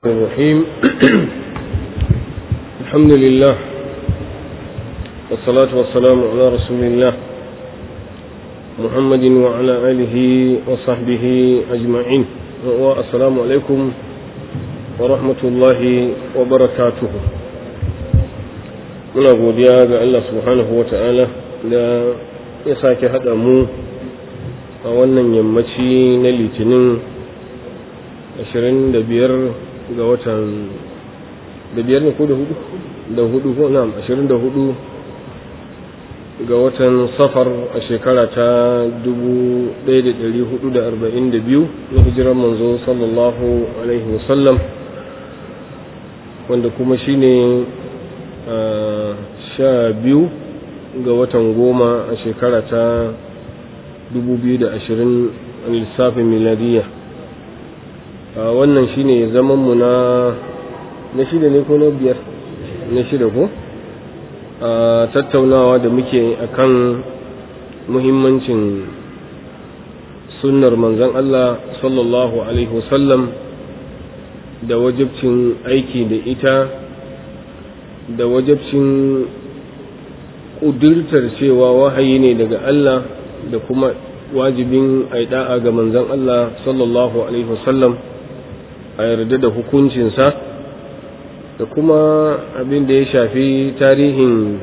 الرحيم الحمد لله والصلاة والسلام على رسول الله محمد وعلى آله وصحبه أجمعين والسلام عليكم ورحمة الله وبركاته muna godiya ga Allah subhanahu wa ta'ala da ya sake haɗa mu a wannan yammaci na litinin 25 ga watan da biyar ne ko da hudu da hudu ko na 24 ga watan safar a shekara ta 1442 na hijirar manzo sallallahu alaihi wasallam wanda kuma shine sha biyu ga watan goma a shekara ta 2020 a lissafin miladiyya wannan shine zaman mu na na shida ne ko na biyar na shida ko a tattaunawa da muke akan muhimmancin sunnar manzon Allah sallallahu alaihi wasallam da wajibcin aiki da ita da wajibcin ƙudurtar cewa wahayi ne daga Allah da kuma wajibin aida'a ga manzon Allah sallallahu alaihi wasallam a yarda da hukuncinsa da kuma abin da ya shafi tarihin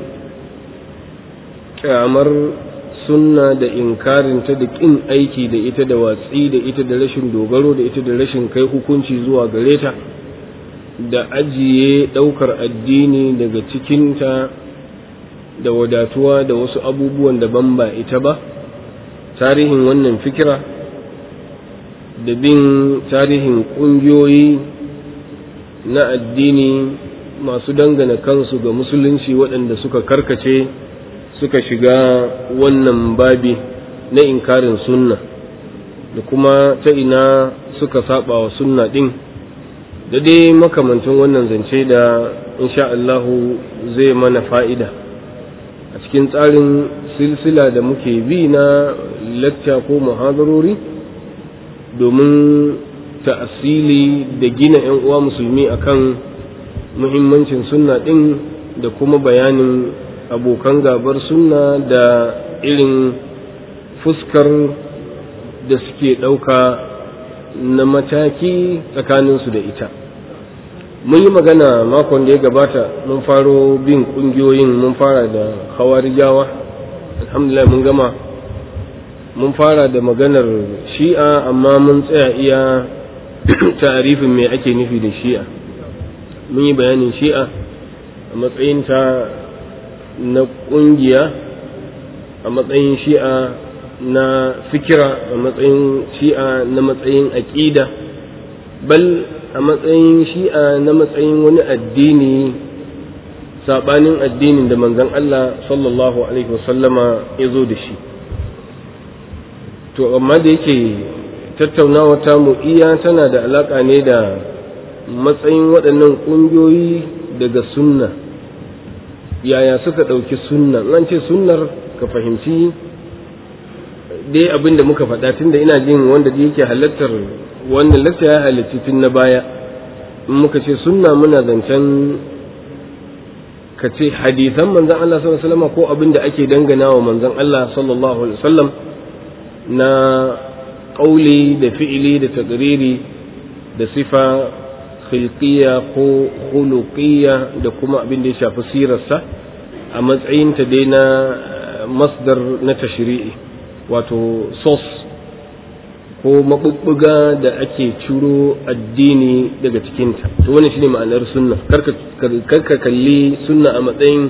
kyamar sunna da inkarinta da ƙin aiki da ita da watsi da ita da rashin dogaro da ita da rashin kai hukunci zuwa gare ta da ajiye ɗaukar addini daga cikinta da wadatuwa da wasu abubuwan daban ba ita ba tarihin wannan fikira da bin tarihin ƙungiyoyi na addini masu dangana kansu ga musulunci waɗanda suka karkace suka shiga wannan babi na inkarin sunna da kuma ta ina suka saba wa sunna ɗin da dai makamantin wannan zance da insha Allahu zai mana fa'ida a cikin tsarin silsila da muke bi na lacca ko muhadarori domin ta'asili da gina 'yan uwa musulmi akan muhimmancin sunna ɗin da kuma bayanin abokan gabar sunna da irin fuskar da suke ɗauka na mataki tsakaninsu da ita mun yi magana makon da ya gabata mun faro bin ƙungiyoyin mun fara da hawarijawa alhamdulillah mun gama mun fara da maganar shi'a amma mun tsaya iya tarifin me ake nufi da shi'a mun yi bayanin shi'a a matsayinta na ƙungiya a matsayin shi'a na fikira a matsayin shi'a na matsayin aƙida bal a matsayin shi'a na matsayin wani addini saɓanin addinin da manzon Allah sallallahu alaihi wasallama ya zo da shi to amma da yake tattaunawa ta mu iya tana da alaƙa ne da matsayin waɗannan ƙungiyoyi daga sunna yaya suka ɗauki sunna an ce sunnar ka fahimci dai abin da muka faɗa tunda ina jin wanda da yake halartar wannan lacca ya halarci tun na baya in muka ce sunna muna zancen ka ce hadisan manzan Allah sallallahu alaihi wasallam ko abin da ake dangana wa manzan Allah sallallahu alaihi wasallam na ƙauli da fi'ili da taƙiriri da sifa khilqiyya ko khuluqiyya da kuma abin da ya shafi sirarsa a matsayinta dai na masdar na tashri'i wato sos ko mabubbuga da ake ciro addini daga cikinta to wannan shine ma'anar sunna karka kalli sunna a matsayin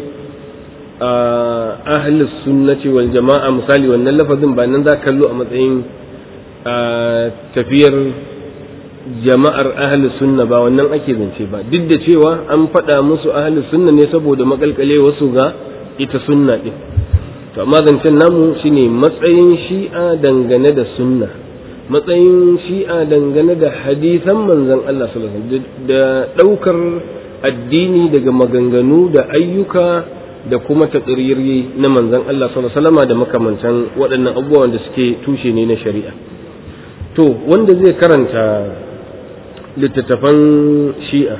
ahli sunnati wal jama'a misali wannan lafazin ba nan za kallo a matsayin tafiyar jama'ar ahli sunna ba wannan ake zance ba duk da cewa an faɗa musu ahli sunna ne saboda makalkale wasu ga ita sunna ɗin to amma zancen namu shine matsayin shi'a dangane da sunna matsayin shi'a dangane da hadisan manzon Allah sallallahu alaihi wasallam da ɗaukar addini daga maganganu da ayyuka da kuma taƙiriri na manzon Allah sallallahu alaihi wasallam da makamantan waɗannan abubuwan da suke tushe ne na shari'a to wanda zai karanta littattafan shi'a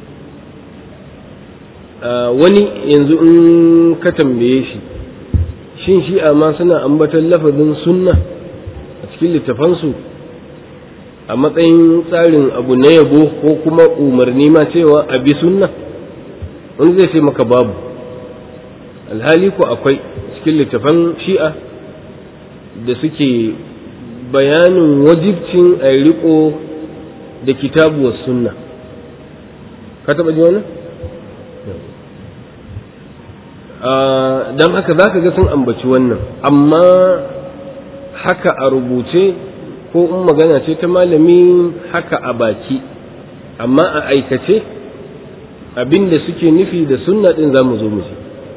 wani yanzu in ka tambaye shi shin shi'a ma suna ambatan lafazin sunna a cikin littafansu a matsayin tsarin abu na yabo ko kuma umarni ma cewa a bi sunna wani zai ce maka babu alhali ko akwai cikin littafan shi'a da suke bayanin wajibcin a riko da kitabu wa sunna ka taɓa ji wani? don haka za ka ga sun ambaci wannan amma haka a rubuce ko in magana ce ta malami haka a baki amma a aikace abinda suke nufi da sunna ɗin za mu zo mu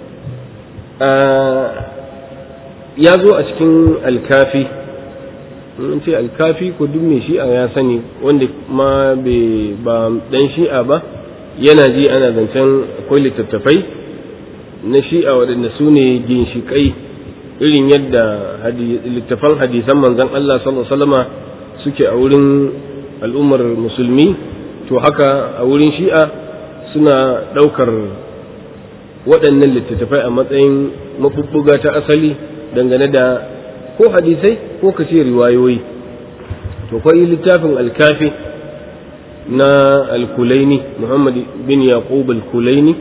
ya zo a cikin alkafi in ce alkafi ko duk mai shi'a ya sani wanda ma ba dan shi'a ba yana ji ana zancen akwai littattafai na shi'a waɗanda su ne ginshiƙai irin yadda littafan hadisan manzon Allah sallallahu suke a wurin al'ummar musulmi to haka a wurin shi'a suna ɗaukar waɗannan littattafai a matsayin mafuffuga ta asali dangane da ko hadisai ko ka ce riwayoyi to kwai littafin alkafi na alkulaini muhammad bin yaqub alkulaini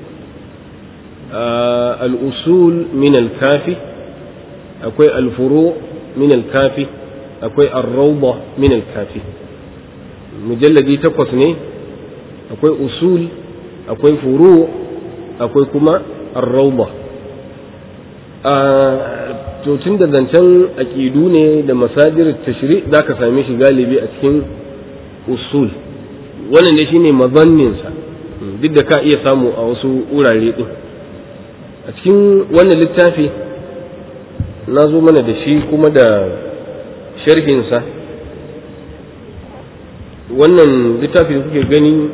al'usul min alkafi akwai alfuro min alkafi akwai arrauba min alkafi mujalladi takwas ne akwai usul akwai furu akwai kuma arrauba to tun da zancen aƙidu ne da masadir tashri za ka same shi galibi a cikin usul wannan ne shine mazanninsa duk da ka iya samu a wasu wurare ɗin a cikin wannan littafi na zo mana da shi kuma da sharhinsa wannan littafi da kuke gani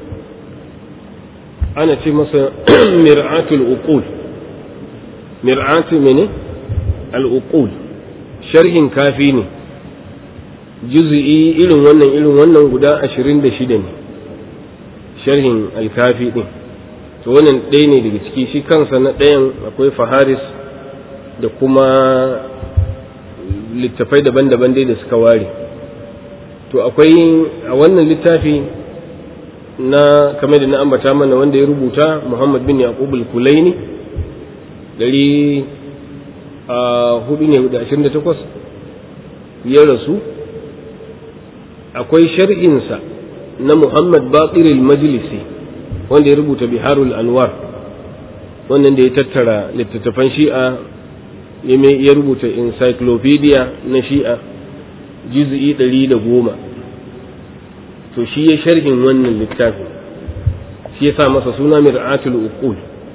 ana ce masa mir'atul uqul mir'atu mene al'uqul sharhin kafi ne juz'i irin wannan irin wannan guda ashirin da shida ne sharhin alkafi ɗin to wannan ɗaya ne daga ciki shi kansa na ɗayan akwai faharis da kuma littafai daban-daban dai da suka ware to akwai a wannan littafi na kamar da na ambata mana wanda ya rubuta muhammad bin yaqub al-kulaini dari a hudu ne da ashirin da takwas ya rasu akwai shar'insa na muhammad baƙir majlisi wanda ya rubuta biharul anwar wannan da ya tattara littattafan shi'a ya rubuta encyclopedia na shi'a juz'i ɗari da goma to shi ya sharhin wannan littafi shi ya sa masa suna mir'atul uqul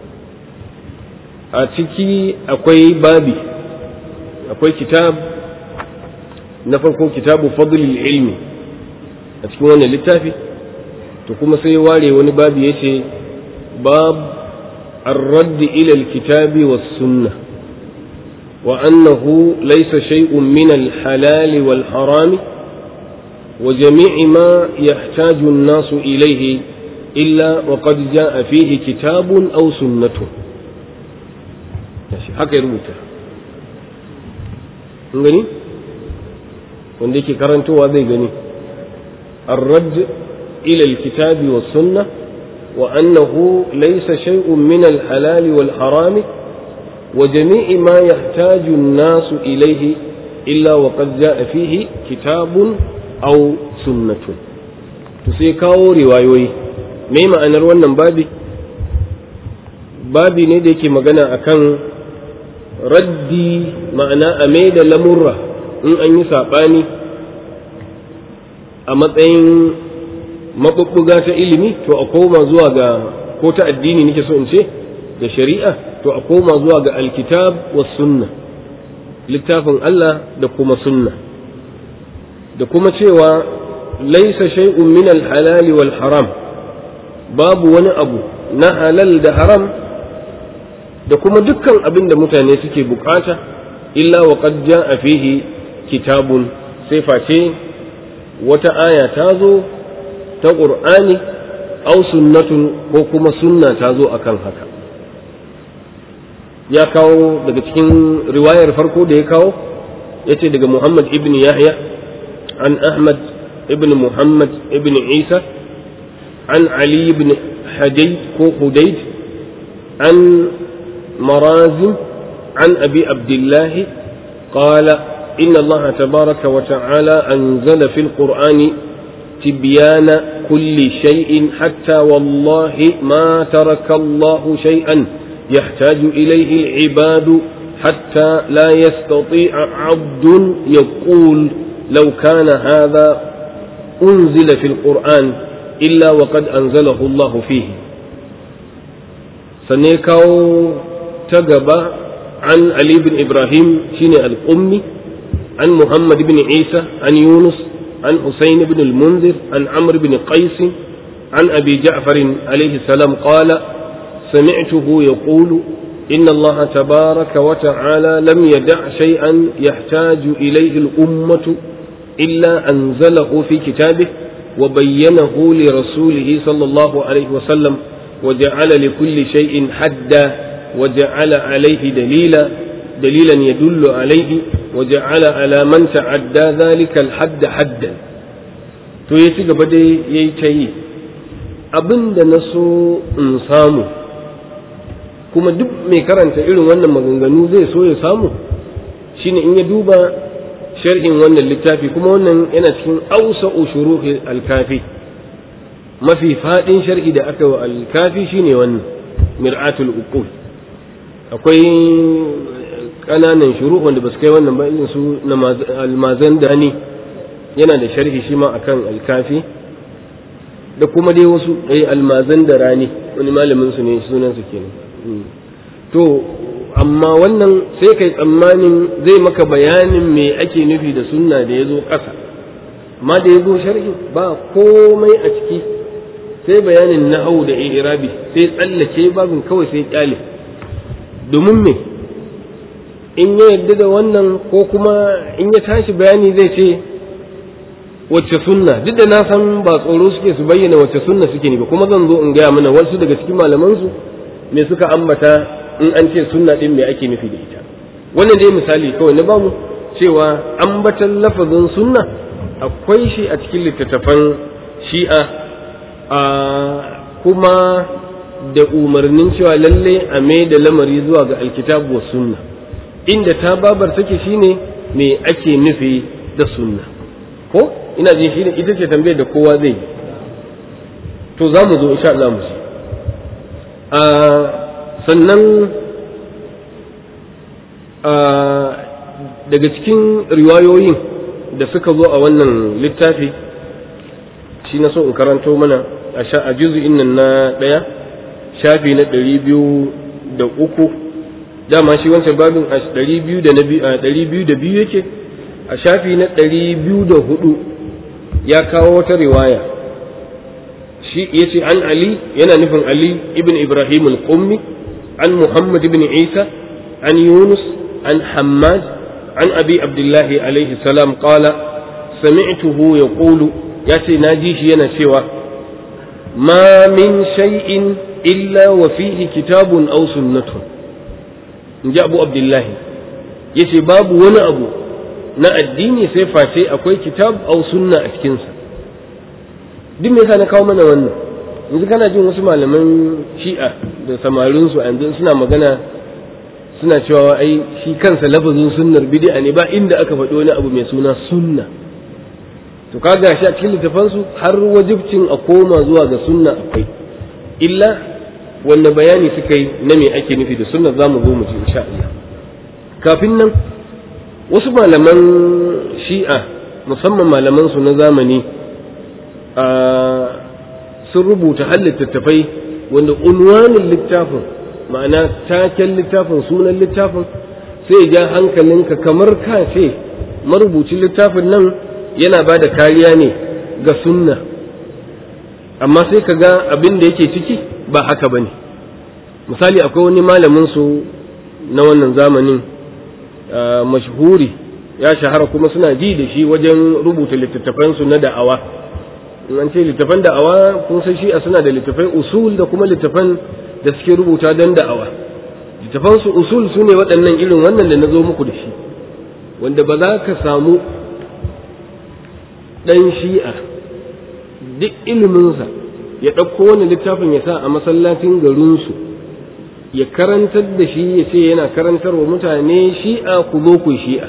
a ciki akwai babi akwai kitab na farko kitabu fadlil ilmi a cikin wannan littafi to kuma sai ware wani babi ya ce bab الرد إلى الكتاب والسنة وأنه ليس شيء من الحلال والحرام وجميع ما يحتاج الناس إليه إلا وقد جاء فيه كتاب أو سنة haka ya rubuta gani wanda yake karantowa zai gani الرد إلى الكتاب والسنة وأنه ليس شيء من الحلال والحرام وجميع ما يحتاج الناس إليه إلا وقد جاء فيه كتاب أو سنة تسيكاو روايوي ما معنى wannan babi babi ne da yake magana akan raddi ma'ana a mai da lamurra in an yi saɓani a matsayin maɓuɓɓuga ta ilimi to a koma zuwa ga ko ta addini nake so in ce da shari'a to a koma zuwa ga alkitab wa sunna littafin Allah da kuma sunna da kuma cewa laisa shay'un min al-halal wal haram babu wani abu na halal da haram da kuma dukkan abin da mutane suke bukata illa wa qad ja'a fihi kitabun sai face wata aya ta zo ta ƙur'ani au sunnatun ko kuma sunna ta zo akan haka ya kawo daga cikin riwayar farko da ya kawo ya ce daga muhammad ibn yahya an ahmad ibn muhammad ibn isa an ali ibn hadayd ko hudayd an marazim an abi abdullahi قال إن الله تبارك وتعالى أنزل في القرآن تبيان كل شيء حتى والله ما ترك الله شيئا يحتاج إليه العباد حتى لا يستطيع عبد يقول لو كان هذا أنزل في القرآن إلا وقد أنزله الله فيه سنيكاو تقبى عن علي بن إبراهيم شين القمي عن محمد بن عيسى عن يونس عن حسين بن المنذر عن عمرو بن قيس عن أبي جعفر عليه السلام قال سمعته يقول إن الله تبارك وتعالى لم يدع شيئا يحتاج إليه الأمة إلا أنزله في كتابه وبينه لرسوله صلى الله عليه وسلم وجعل لكل شيء حدا وجعل عليه دليلا دليلا يدل عليه وجعل على من تعدى ذلك الحد حدا to ya ci gaba dai ya yi ta yi abin da na so in samu kuma duk mai karanta irin wannan maganganu zai so ya samu shine in ya duba sharhin wannan littafi kuma wannan yana cikin ausa ushuruhi alkafi mafi faɗin sharhi da aka wa alkafi shine wannan mir'atul uqul akwai ƙananan shuru wanda ba su kai wannan ba irin su na almazan dani yana da sharhi shi ma akan alkafi da kuma dai wasu ɗaya almazan da rani wani malamin su ne sunan su kenan to amma wannan sai kai tsammanin zai maka bayanin me ake nufi da sunna da ya zo ƙasa amma da ya zo sharhi ba komai a ciki sai bayanin nahau da irabi sai tsallake babin kawai sai kyale domin me in ya yarda da wannan ko kuma in ya tashi bayani zai ce wacce sunna duk da na san ba tsoro suke su bayyana wacce sunna suke ne ba kuma zan zo in gaya mana wasu daga cikin malamansu me suka ambata in an ce sunna din me ake nufi da ita wannan dai misali kawai na bamu cewa ambatan lafazin sunna akwai shi a cikin littattafan shi'a a kuma da umarnin cewa lalle a mai da lamari zuwa ga alkitabu wa sunna inda ta babar take shine me ake nufi da sunna ko ina jin shine ita ce tambayar da kowa zai yi to za mu zo insha Allah mu ci a sannan a daga cikin riwayoyin da suka zo a wannan littafi shi na so in karanto mana a juzu'in nan na ɗaya shafi na ɗari biyu da uku dama shi wancan babin a ɗari biyu da ɗari biyu da biyu yake a shafi na ɗari biyu da hudu ya kawo wata riwaya shi ya ce an ali yana nufin ali ibn ibrahim al-qummi an muhammad ibn isa an yunus an hammad an abi abdullahi alaihi salam qala sami'tuhu yaqulu ya ce na ji shi yana cewa ma min shay'in illa wa fihi kitabun aw sunnatun in ji abu abdullahi ya ce babu wani abu na addini sai face akwai kitab aw sunna a cikinsa duk me yasa na kawo mana wannan yanzu kana jin wasu malaman shi'a da samarinsu a yanzu suna magana suna cewa ai shi kansa lafazin sunnar bid'a ne ba inda aka faɗi wani abu mai suna sunna to kaga shi a cikin littafansu har wajibcin a koma zuwa ga sunna akwai illa wanne bayani suka yi na me ake nufi da sunna za mu zo mu ji insha Allah kafin nan wasu malaman shi'a musamman malaman su na zamani sun rubuta har littattafai wanda unwanin littafin ma'ana taken littafin sunan littafin sai ja hankalinka kamar ka ce marubucin littafin nan yana ba da kariya ne ga sunna amma sai ka ga abin da yake ciki ba haka ba ne misali akwai wani malamin su na wannan zamanin mashhuri ya shahara kuma suna ji da shi wajen rubuta littattafansu na da'awa in an ce littafan da'awa kun san shi'a suna da littafai usul da kuma littafan da suke rubuta don da'awa littafan su usul su ne waɗannan irin wannan da na zo muku da shi wanda ba za ka samu ɗan shi'a duk iliminsa ya ɗauko wani littafin ya sa a masallacin garinsu ya karantar da shi ya ce yana karantar wa mutane shi'a ku zo ku shi'a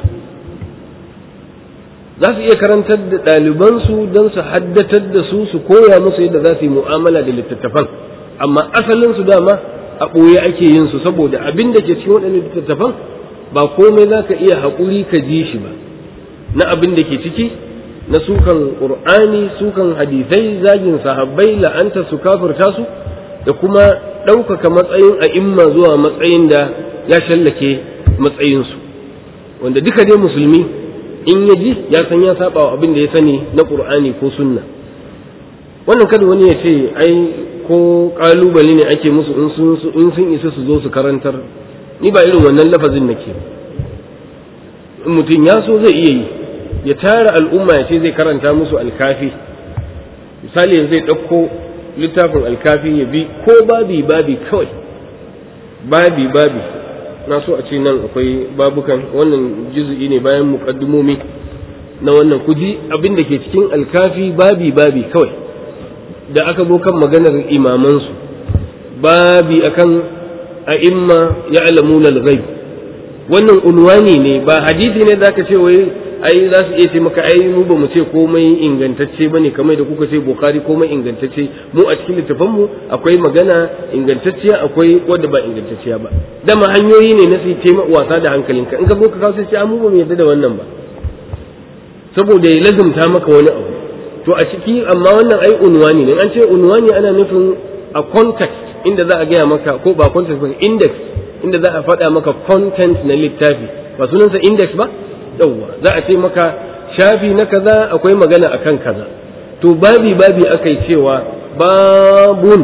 za su iya karantar da ɗalibansu don su haddatar da su su koya musu yadda za su yi mu'amala da littattafan amma asalin su dama a ɓoye ake yin su saboda abin da ke cikin waɗannan littattafan ba komai za ka iya haƙuri ka ji shi ba na abin da ke ciki na sukan ƙur'ani sukan hadisai zagin sahabbai la'anta su kafirta su da kuma ɗaukaka matsayin a imma zuwa matsayin da ya shallake matsayinsu wanda duka dai musulmi in ya ji ya san ya saba wa abin da ya sani na ƙur'ani ko sunna wannan kada wani ya ce ai ko ƙalubale ne ake musu in sun isa su zo su karantar ni ba irin wannan lafazin nake in mutum ya so zai iya yi ya tara al'umma ya ce zai karanta musu alkafi misali yanzu zai ɗauko littafin alkafi ya bi ko babi babi kawai babi babi na so a ce nan akwai babukan wannan juzu'i ne bayan muƙaddumomi na wannan kuji abin da ke cikin alkafi babi babi kawai da aka zo kan maganar imamansu babi akan a'imma ya'lamuna al-ghaib wannan unwani ne ba hadisi ne zaka ce wai ai za su iya ce maka ai mu ba mu ce komai ingantacce bane kamar da kuka ce bukhari komai ingantacce mu a cikin littafan mu akwai magana ingantacciya akwai wadda ba ingantacciya ba dama hanyoyi ne na su tema wasa da hankalinka in ka zo ka kawo sai ce mu ba mu yarda da wannan ba saboda ya lazumta maka wani abu to a ciki amma wannan ai unwani ne an ce unwani ana nufin a context inda za a gaya maka ko ba context ba index inda za a faɗa maka content na littafi ba sunansa index ba yawwa za a ce maka shafi na kaza akwai magana akan kaza to babi babi aka yi cewa babun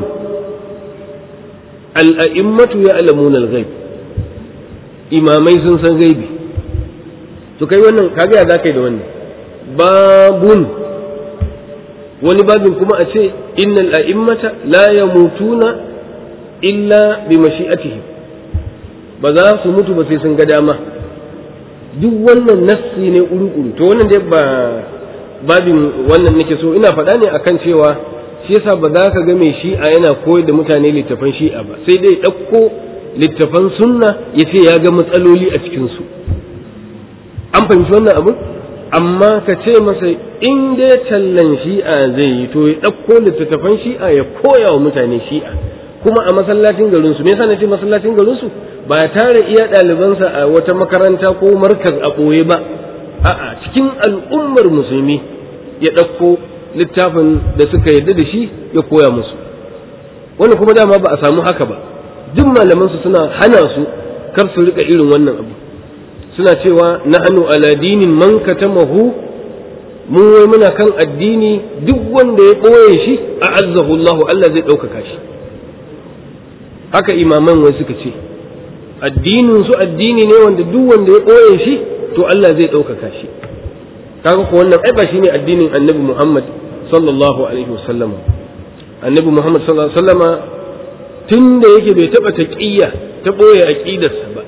al'a'immatu ya alamun al-ghaib imamai sun san gaibi to kai wannan kaga ya za ka yi da wannan babun wani babin kuma a ce innal a'immata la yamutuna illa bi mashi'atihim ba za su mutu ba sai sun ga dama duk wannan nassi ne uru-uru to wannan dai ba babin wannan nake so ina faɗa ne akan cewa shi yasa ba za ka ga mai shi'a yana koyar da mutane littafan shi'a ba sai dai ɗauko littafan sunna ya ce ya ga matsaloli a cikinsu an fahimci wannan abu amma ka ce masa in dai tallan shi'a zai yi to ya ɗauko littattafan shi'a ya koya wa mutane shi'a kuma a masallacin garinsu me yasa na ce masallacin garinsu ba tare iya ɗalibansa a wata makaranta ko markaz a ɓoye ba a'a cikin al'ummar musulmi ya ɗauko littafin da suka yarda da shi ya koya musu wannan kuma dama ba a samu haka ba duk malamansu suna hana su kar su rika irin wannan abu suna cewa nahnu ala dinin man katamahu mu wai muna kan addini duk wanda ya ɓoye shi a azzahu Allah Allah zai ɗaukaka shi haka imaman wai suka ce addinin su addini ne wanda duk wanda ya ɓoye shi to Allah zai ɗaukaka shi kaga ko wannan ai ba shine addinin annabi Muhammad sallallahu alaihi wasallam annabi Muhammad sallallahu alaihi wasallama tun da yake bai taɓa taƙiyya ta ɓoye aƙidarsa ba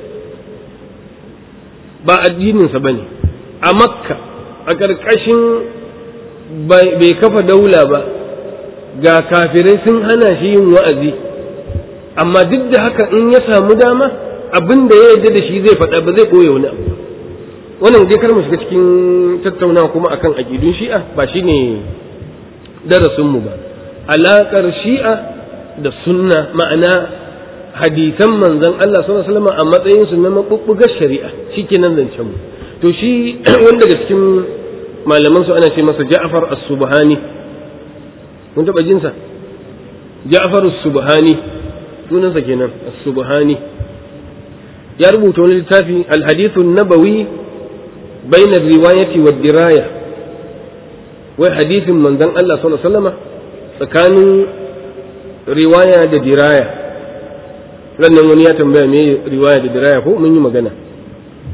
ba addininsa ba ne a makka a ƙarƙashin bai kafa daula ba ga kafirai sun hana shi yin wa'azi amma duk da haka in ya samu dama abin da ya yarda da shi zai faɗa ba zai ɓoye wani abu wannan dai kar mu shiga cikin tattaunawa kuma akan aƙidun shi'a ba shine darasinmu ba alaƙar shi'a da sunna ma'ana hadisan manzon Allah sallallahu alaihi wasallam a matsayin su na mabubbugar shari'a shikenan zancen mu to shi wanda daga cikin malaman su ana ce masa Ja'far as-Subhani kun taba jin sa Ja'far as-Subhani sunansa kenan as-Subhani ya rubuta wani littafi al-hadith an-nabawi bayna riwayati wa diraya wai hadisin manzon Allah sallallahu alaihi wasallam tsakanin riwaya da diraya sannan wani ya tambaya me riwaya da diraya ko mun yi magana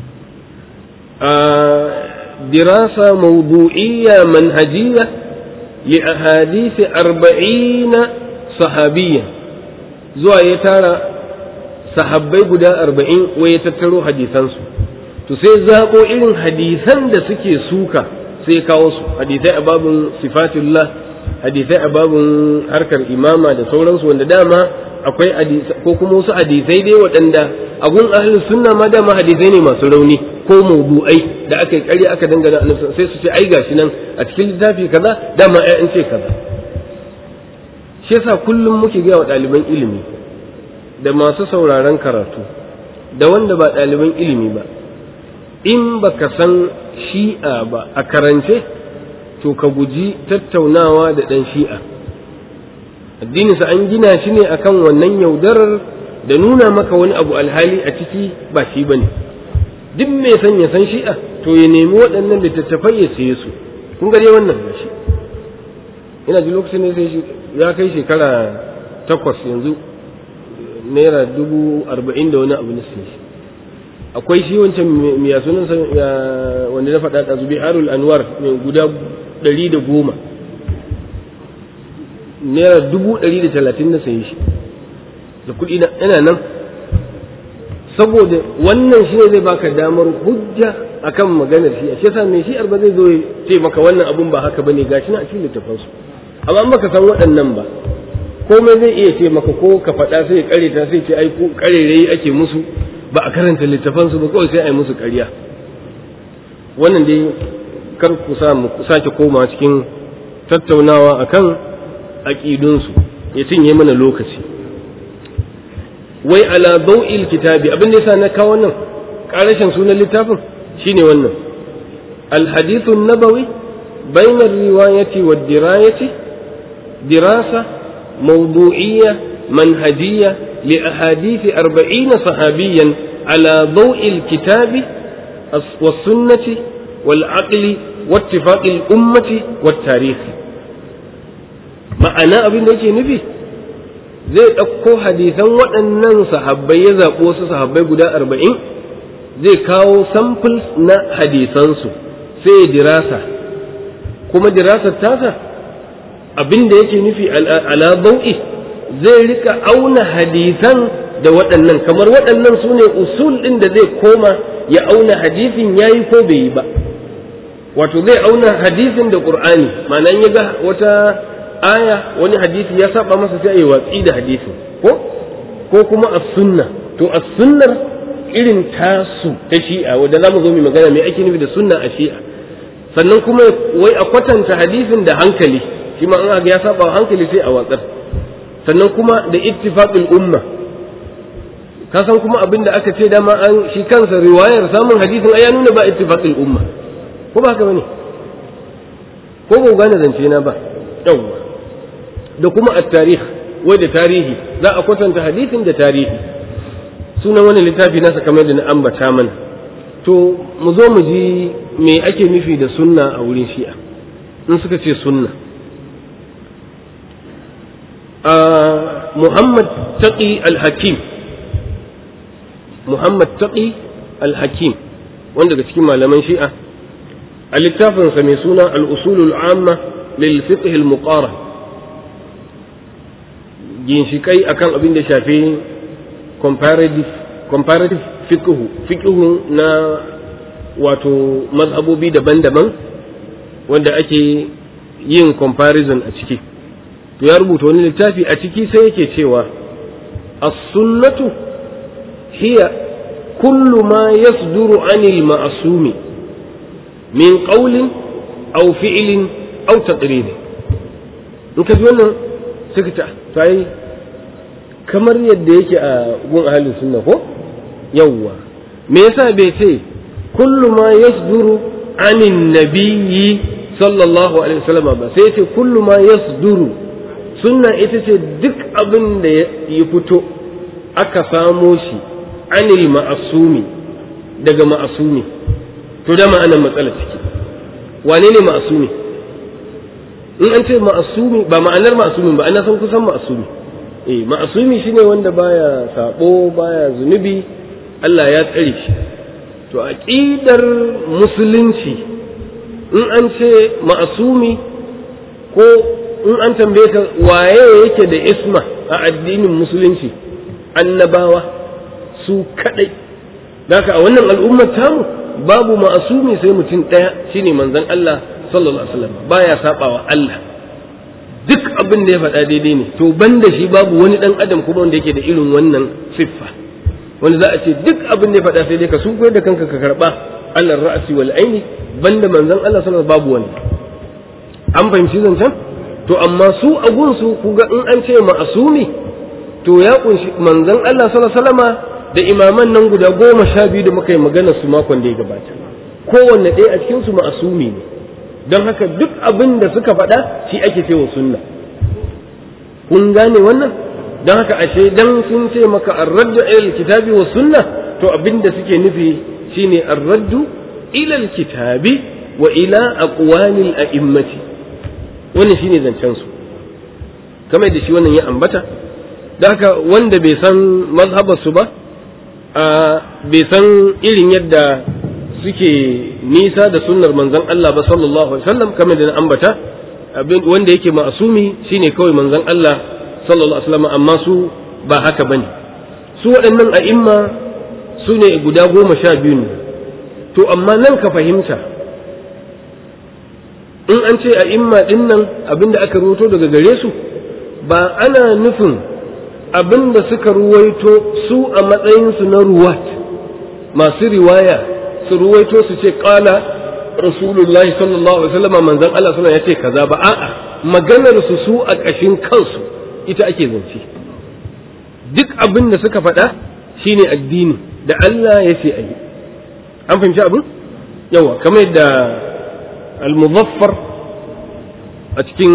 a dirasa mawdu'iyya manhajiyya li ahadisi arba'ina sahabiyya zuwa ya tara sahabbai guda arba'in wai ya tattaro hadisansu to sai zaɓo irin hadisan da suke suka sai kawo su hadisai a babin sifatullah hadisai a babin harkar imama da sauransu wanda dama akwai ko kuma wasu hadisai dai waɗanda a gun ahlus sunna ma dama hadisai ne masu rauni ko mawdu'ai da aka yi ƙarya aka dangana annabi sai su ce ai gashi nan a cikin littafi kaza dama ai an ce kaza shi yasa kullum muke ga wa ɗaliban ilimi da masu sauraron karatu da wanda ba ɗaliban ilimi ba in baka san shi'a ba a karance to ka guji tattaunawa da ɗan shi'a addininsa an gina shi ne akan wannan yaudarar da nuna maka wani abu alhali a ciki ba shi ba ne duk mai san ya san shi'a to ya nemi waɗannan littattafai ya saye su kun gare wannan ba shi ina ji lokacin ne sai ya kai shekara takwas yanzu naira dubu arba'in da wani abu na sai shi akwai shi wancan miya sunan wanda na faɗa ɗazu biharul anwar mai guda ɗari da goma naira dubu ɗari da talatin na sayi shi da kuɗi na yana nan saboda wannan shi ne zai baka damar hujja akan maganar shi a shi yasa mai shi'ar ba zai zo ce maka wannan abun ba haka bane gashi na a cikin littafansu amma an baka san waɗannan ba komai zai iya ce maka ko ka faɗa sai kare ta sai ce ai ko karerai ake musu ba a karanta littafansu ba kawai sai a yi musu ƙarya wannan dai kar ku sa mu sake koma cikin tattaunawa akan aƙidunsu ya cinye mana lokaci wai ala dau'il kitabi abin da yasa na kawo wannan ƙarashin sunan littafin shine wannan alhadithu nabawi bayna riwayati wa dirayati dirasa mawdu'iyya manhajiyya li ahadithi arba'ina sahabiyan ala dau'il kitabi was sunnati wal aqli واتفاق الأمة والتاريخ ma'ana abin da yake nufi zai ɗauko hadisan waɗannan sahabbai ya zaɓo wasu sahabbai guda arba'in zai kawo samples na hadisansu sai dirasa kuma dirasar tasa abin da yake nufi ala bau'i zai rika auna hadisan da waɗannan kamar waɗannan su ne usul ɗin da zai koma ya auna hadisin ya yi ko bai yi ba wato zai auna hadisin da ƙur'ani ma'ana ya ga wata aya wani hadisi ya saba masa sai a yi watsi da hadisin ko ko kuma as sunna to as sunnar irin tasu ta shi'a wanda zamu zo mu magana me ake nufi da sunna a shi'a sannan kuma wai a kwatanta hadisin da hankali shi ma an ga ya saba hankali sai a watsar sannan kuma da ittifaqul umma ka san kuma abin da aka ce dama an shi kansa riwayar samun hadisin ai ya nuna ba ittifaqul umma ko ba haka bane ko ba gane zance na ba yawwa da kuma at-tarikh wai da tarihi za a kwatanta hadisin da tarihi sunan wani littafi nasa kamar da na ambata mana to mu zo mu ji me ake nufi da sunna a wurin shi'a in suka ce sunna a muhammad taqi al-hakim muhammad taqi al-hakim wanda daga cikin malaman shi'a a littafinsa mai suna al-usulul amma lil fiqh al-muqarrab ginshikai akan abin da shafi comparative comparative fiqhu fiqhu na wato mazhabobi daban-daban wanda ake yin comparison a ciki to ya rubuta wani littafi a ciki sai yake cewa as-sunnatu hiya kullu ma yasduru anil ma'sumi min qawlin aw fi'lin aw taqrir in ka ji wannan sai ka ta yi kamar yadda yake a gun ahalin sunna ko yawwa me yasa bai ce kullu ma yasduru anin nabiyyi sallallahu alaihi wasallam ba sai ce kullu ma yasduru sunna ita ce duk abin da ya fito aka samo shi anil ma'asumi daga ma'asumi to da ma'anar matsala ciki wane ne ma'asumi in an ce ma'asumi ba ma'anar ma'asumi ba ana san kusan ma'asumi eh ma'asumi shine wanda baya sabo baya zunubi Allah ya tsare shi to aqidar musulunci in an ce ma'asumi ko in an tambaye ka waye yake da isma a addinin musulunci annabawa su kadai Daka a wannan al'ummar tamu babu ma'asumi sai mutum ɗaya shine manzon Allah sallallahu alaihi wasallam baya sabawa Allah duk abin da ya faɗa daidai ne to banda shi babu wani ɗan adam kuma wanda yake da irin wannan siffa wanda za a ce duk abin da ya faɗa sai dai ka sun da kanka ka karɓa Allah ra'asi wal aini banda manzon Allah sallallahu alaihi babu wani an fahimci zancen to amma su a gunsu ku ga in an ce ma'asumi to ya kunshi manzon Allah sallallahu alaihi wasallama da imaman nan guda goma sha biyu da muka yi magana su makon da ya gabata kowanne ɗaya a cikin su ma'asumi ne don haka duk abin da suka faɗa shi ake cewa sunna kun gane wannan don haka ashe dan sun ce maka arraddu ilal kitabi wa sunna to abin da suke nufi shine arraddu ilal kitabi wa ila aqwalil a'immati wannan shine zancen su kamar da shi wannan ya ambata don haka wanda bai san mazhabar su ba bai san irin yadda suke nisa da sunnar manzon Allah ba sallallahu alaihi wasallam kamar da na ambata wanda yake ma'asumi shine kawai manzon Allah sallallahu alaihi wasallam amma su ba haka bane su waɗannan a'imma su ne guda goma sha biyu ne to amma nan ka fahimta in an ce a'imma ɗin nan abinda aka ruwato daga gare su ba ana nufin abinda suka ruwaito su a matsayinsu na ruwat masu riwaya su ruwaito su ce kala rasulullahi sallallahu alaihi wasallam manzon Allah sallallahu ya ce kaza ba a'a maganar su su a ƙashin kansu ita ake zance duk abin da suka faɗa shine addini da Allah ya ce ayi an fahimci abin yawa kamar yadda al-muzaffar a cikin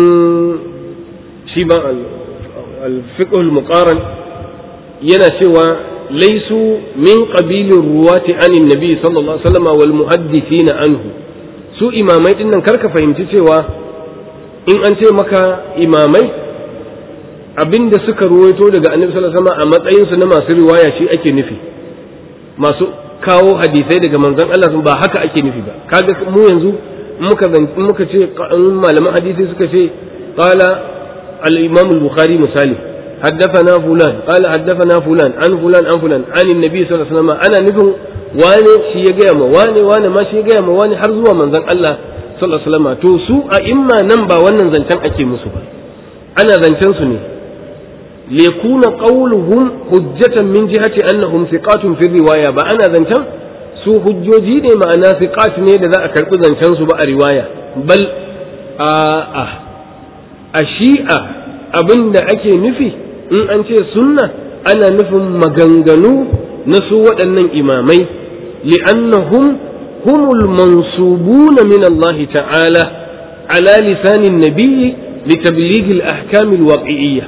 shi ba al-fiqh al-muqaran yana cewa laisu min qabilin ruwati anin nabi sallallahu alaihi wasallam wal muhaddithina anhu su imamai din nan karka fahimci cewa in an ce maka imamai abinda suka ruwaito daga annabi sallallahu alaihi wasallam a matsayin su na masu riwaya shi ake nufi masu kawo hadisai daga manzon Allah ba haka ake nufi ba kaga mu yanzu muka muka ce malaman hadisi suka ce qala al-imam al-bukhari misali حدثنا فلان قال حدثنا فلان عن فلان عن فلان عن النبي صلى الله عليه وسلم انا نفهم wane shi ya gaya ma wane wane ma shi ya gaya ma wane har zuwa manzon Allah sallallahu alaihi wasallam to su a imma nan ba wannan zancen ake musu ba ana zancen su ne liyakuna qawluhum hujjatan min jihati annahum thiqatun fi riwaya ba ana zancen su hujjoji ne ma'ana thiqat ne da za a karbi zancen su ba a riwaya bal a a a shi'a abinda ake nufi in an ce sunna ana nufin maganganu na su waɗannan imamai li'annahum humul mansubuna min Allah ta'ala ala lisanin nabiyyi litabligh al-ahkam al-waqi'iyya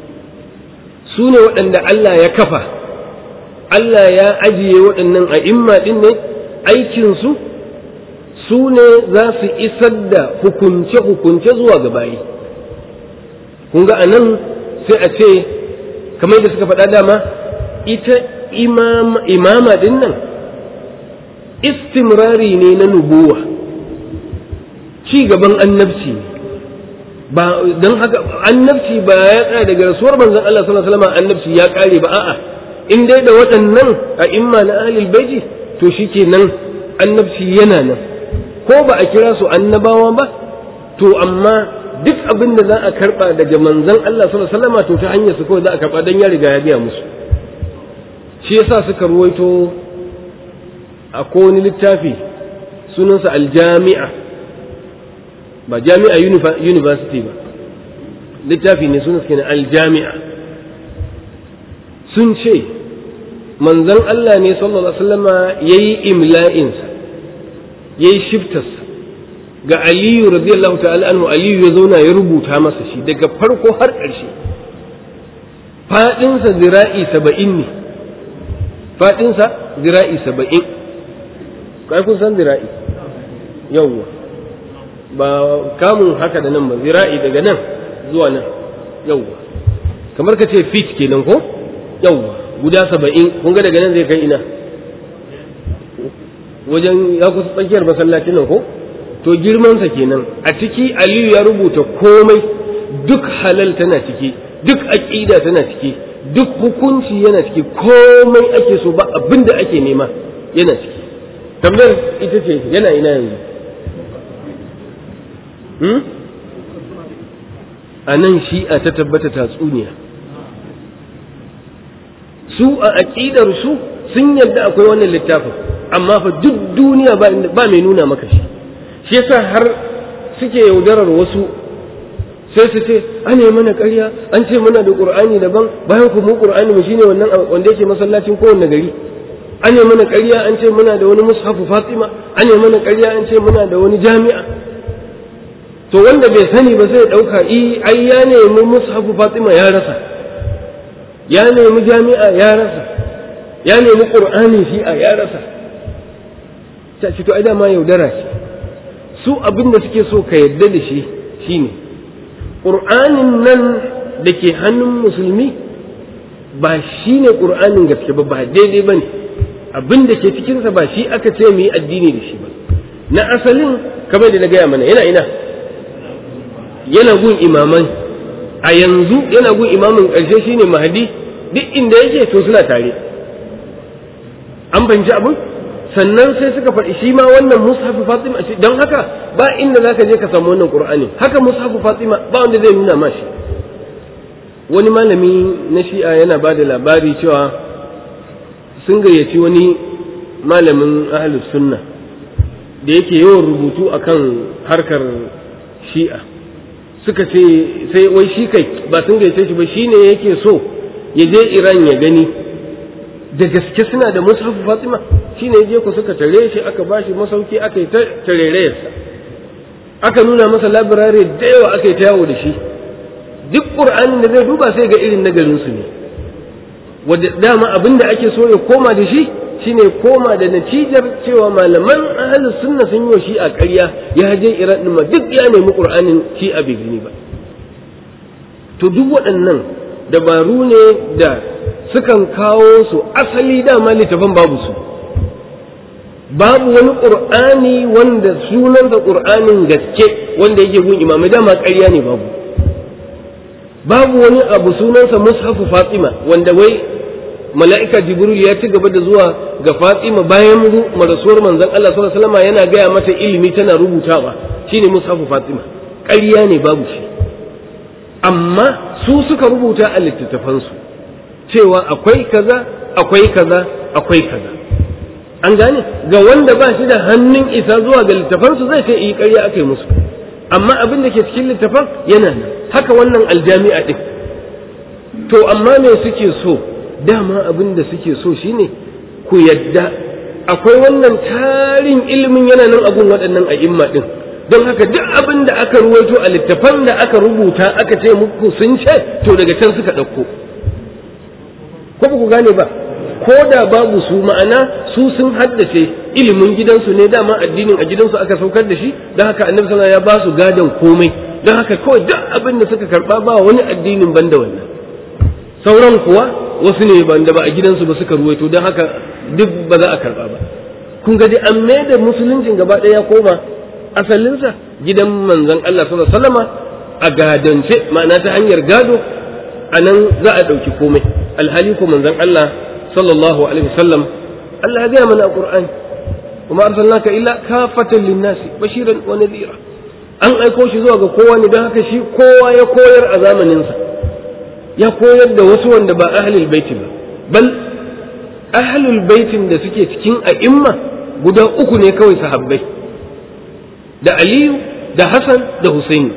su ne waɗanda Allah ya kafa Allah ya ajiye waɗannan a'imma ɗin ne aikinsu su ne za su isar da hukunce-hukunce zuwa ga bayi kun ga anan sai a ce kamar da suka faɗa dama ita imama ɗin nan istimrari ne na nubuwa ci gaban annabci ne ba don haka annabci ba ya tsaya daga rasuwar manzon Allah sallallahu alaihi wasallam annabci ya kare ba a'a in dai da waɗannan a imma na ahlul baiti to shikenan annabci yana nan ko ba a kira su annabawa ba to amma duk abin da za a karba daga manzon Allah sallallahu alaihi wasallam to ta hanyar su kawai za a karba dan ya riga ya biya musu shi yasa suka ruwaito a wani littafi sunansa aljami'a ba jami'a university ba littafi ne suna suke aljami'a sun ce manzon Allah ne sallallahu alaihi wasallama yayi imla'insa yayi shiftarsa ga Aliyu radiyallahu ta'ala anhu Aliyu ya zauna ya rubuta masa shi daga farko har ƙarshe fadinsa zira'i saba'in ne fadinsa zira'i saba'in kai kun san zira'i yawwa ba kamun haka da nan ba zira'i daga nan zuwa nan yawwa kamar ka ce fit kenan ko yawwa guda saba'in kun ga daga nan zai kai ina wajen ya kusa tsakiyar masallacin nan ko to girmansa kenan a ciki aliyu ya rubuta komai duk halal tana ciki duk aƙida tana ciki duk hukunci yana ciki komai ake so ba abin da ake nema yana ciki tambayar ita ce yana ina yanzu a nan shi'a ta tabbata tatsuniya su a aƙidar su sun yadda akwai wannan littafin amma fa duk duniya ba mai nuna maka shi shi yasa har suke yaudarar wasu sai su ce an yi mana ƙarya an ce muna da ƙur'ani daban bayan ku mu ƙur'ani mu shine wannan wanda yake masallacin kowanne gari an yi mana ƙarya an ce muna da wani mushafu fatima an yi mana ƙarya an ce muna da wani jami'a to wanda bai sani ba sai ya ɗauka i ai ya nemi mushafu fatima ya rasa ya nemi jami'a ya rasa ya nemi ƙur'ani shi'a ya rasa ta ce to ai dama yaudara ce su abin da suke so ka yarda da shi shine ƙur'anin nan da ke hannun musulmi ba shi ne ƙur'anin gaske ba ba daidai ba ne abin da ke cikinsa ba shi aka ce mu yi addini da shi ba na asalin kamar da na gaya mana yana ina yana gun imaman a yanzu yana gun imamin ƙarshe shine mahadi duk inda yake to suna tare an fahimci abin sannan sai suka faɗi shi ma wannan mushafu fatima don haka ba inda zaka je ka samu wannan qur'ani haka mushafu fatima ba wanda zai nuna ma shi wani malami na shi'a yana ba da labari cewa sun gayyaci wani malamin ahlus sunna da yake yawan rubutu akan harkar shi'a suka ce sai wai shi kai ba sun gayyace shi ba shine yake so ya je iran ya gani da gaske suna da mushafu fatima shi ne je ku suka tare shi aka bashi masauki aka yi ta tarerayarsa aka nuna masa labirare da yawa aka yi ta yawo da shi duk ƙur'anin da zai duba sai ga irin nagarinsu ne wadda dama abin da ake so ya koma da shi shine koma da natijar cewa malaman ahalus sunna sun yi shi a ƙarya ya je iran ɗin ma duk ya nemi ƙur'anin shi a bai ba to duk waɗannan dabaru ne da sukan kawo su asali dama littafin babu su babu wani ƙur'ani wanda sunansa ƙur'anin gaske wanda yake gun imamai dama ƙarya ne babu babu wani abu sunansa mushafu fatima wanda wai mala'ika jibril ya ci gaba da zuwa ga fatima bayan marasuwar manzon Allah sallallahu alaihi wasallam yana gaya mata ilimi tana rubutawa shine mushafu fatima ƙarya ne babu shi amma su suka rubuta a littattafansu cewa akwai kaza akwai kaza akwai kaza an gane ga wanda ba shi da hannun isa zuwa ga littafansu zai ce yi ƙarya aka yi musu amma abin da ke cikin littafan yana nan haka wannan aljami'a ɗin to amma me suke so dama abin da suke so shine ku yadda akwai wannan tarin ilimin yana nan abun waɗannan a'imma ɗin don haka duk abin da aka ruwaito a littafan da aka rubuta aka ce muku sun ce to daga can suka ɗauko ko ba ku gane ba ko da babu su ma'ana su sun haddace ilimin gidansu ne dama addinin a gidansu aka saukar da shi don haka annabi sallallahu ya ba su gadon komai don haka kawai duk abin da suka karba ba wani addinin banda wannan sauran kuwa wasu ne banda ba a gidansu ba suka ruwaito don haka duk ba za a karba ba kun ga dai an da musuluncin gaba ɗaya ya koma asalinsa gidan manzon Allah sallallahu alaihi wasallama a gadance ma'ana ta hanyar gado a nan za a ɗauki komai alhali ko manzon Allah sallallahu alaihi wasallam Allah ya gaya mana a Qur'ani kuma arsalnaka illa kafatan linnasi bashiran wa nadhira an aiko shi zuwa ga kowa ne don haka shi kowa ya koyar a zamaninsa ya koyar da wasu wanda ba ahlul baiti ba bal ahlul baitin da suke cikin a'imma guda uku ne kawai sahabbai da Aliyu da Hassan da Husaini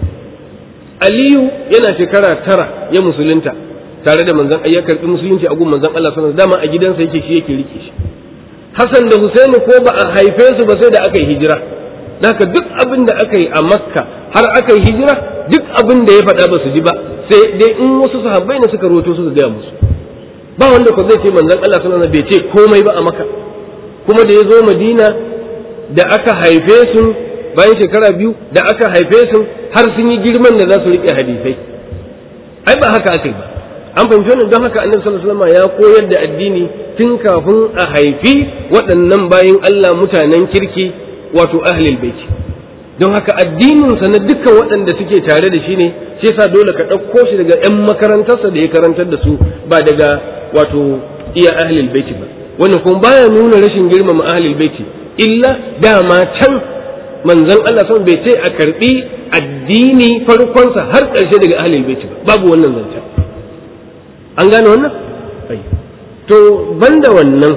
Aliyu yana shekara tara ya musulunta tare da manzon ya karbi musulunci a gun manzon Allah sallallahu alaihi dama a gidansa yake shi yake rike shi Hassan da Husaini ko ba a haife su ba sai da aka yi hijira haka duk abin da aka yi a Makka har aka yi hijira duk abin da ya faɗa ba su ji ba sai dai in wasu sahabbai ne suka roto su gaya musu ba wanda ko zai ce manzon Allah sallallahu alaihi bai ce komai ba a Makka kuma da ya zo Madina da aka haife su bayan shekara biyu da aka haife su har sun yi girman da za su riƙe hadisai ai ba haka aka yi ba an fahimci wannan don haka annabi sallallahu alaihi wasallam ya koyar da addini tun kafin a haifi waɗannan bayin Allah mutanen kirki wato ahlul bait don haka addininsa na dukkan waɗanda suke tare da shi ne shi yasa dole ka ɗauko shi daga 'yan makarantarsa da ya karantar da su ba daga wato iya ahlul baiti ba wannan kuma baya nuna rashin girmama ahlul baiti illa dama can manzon Allah son bai ce a karbi addini farkonsa har ƙarshe daga ahlul baiti ba babu wannan zancen an gane wannan to banda wannan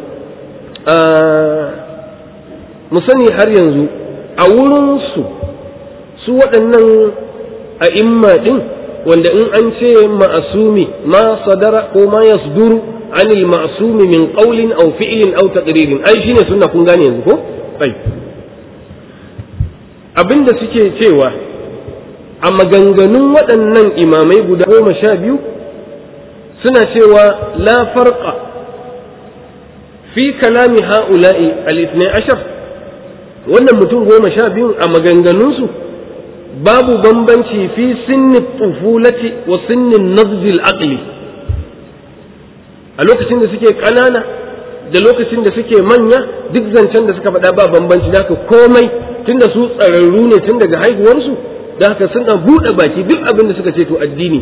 mu sani har yanzu a wurinsu su waɗannan a imma ɗin wanda in an ce ma'asumi ma sadara ko ma yasduru anil ma'asumi min qawlin aw fi'lin aw taqririn ai shine sunna kun gane yanzu ko ai abinda suke cewa a maganganun waɗannan imamai guda goma sha biyu suna cewa la farqa fi kalami ha'ula'i al-ithnai ashar wannan mutum goma sha biyu a maganganunsu babu bambanci fi sinni tufulati wa sinnin nazil aqli a lokacin da suke ƙanana da lokacin da suke manya duk zancen da suka faɗa ba bambanci da haka komai tunda su tsararru ne tun daga haihuwarsu da haka suna buɗe baki duk abin da suka ce to addini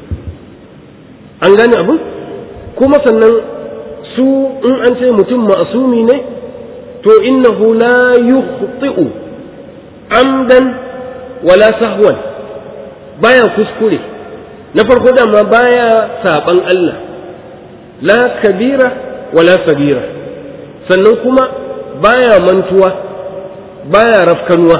an gane abin kuma sannan su in an ce mutum ma'asumi ne to innahu la yukhti'u amdan wala sahwan baya kuskure na farko dama baya saban Allah la kabira wala sabira sannan kuma baya mantuwa baya rafkanuwa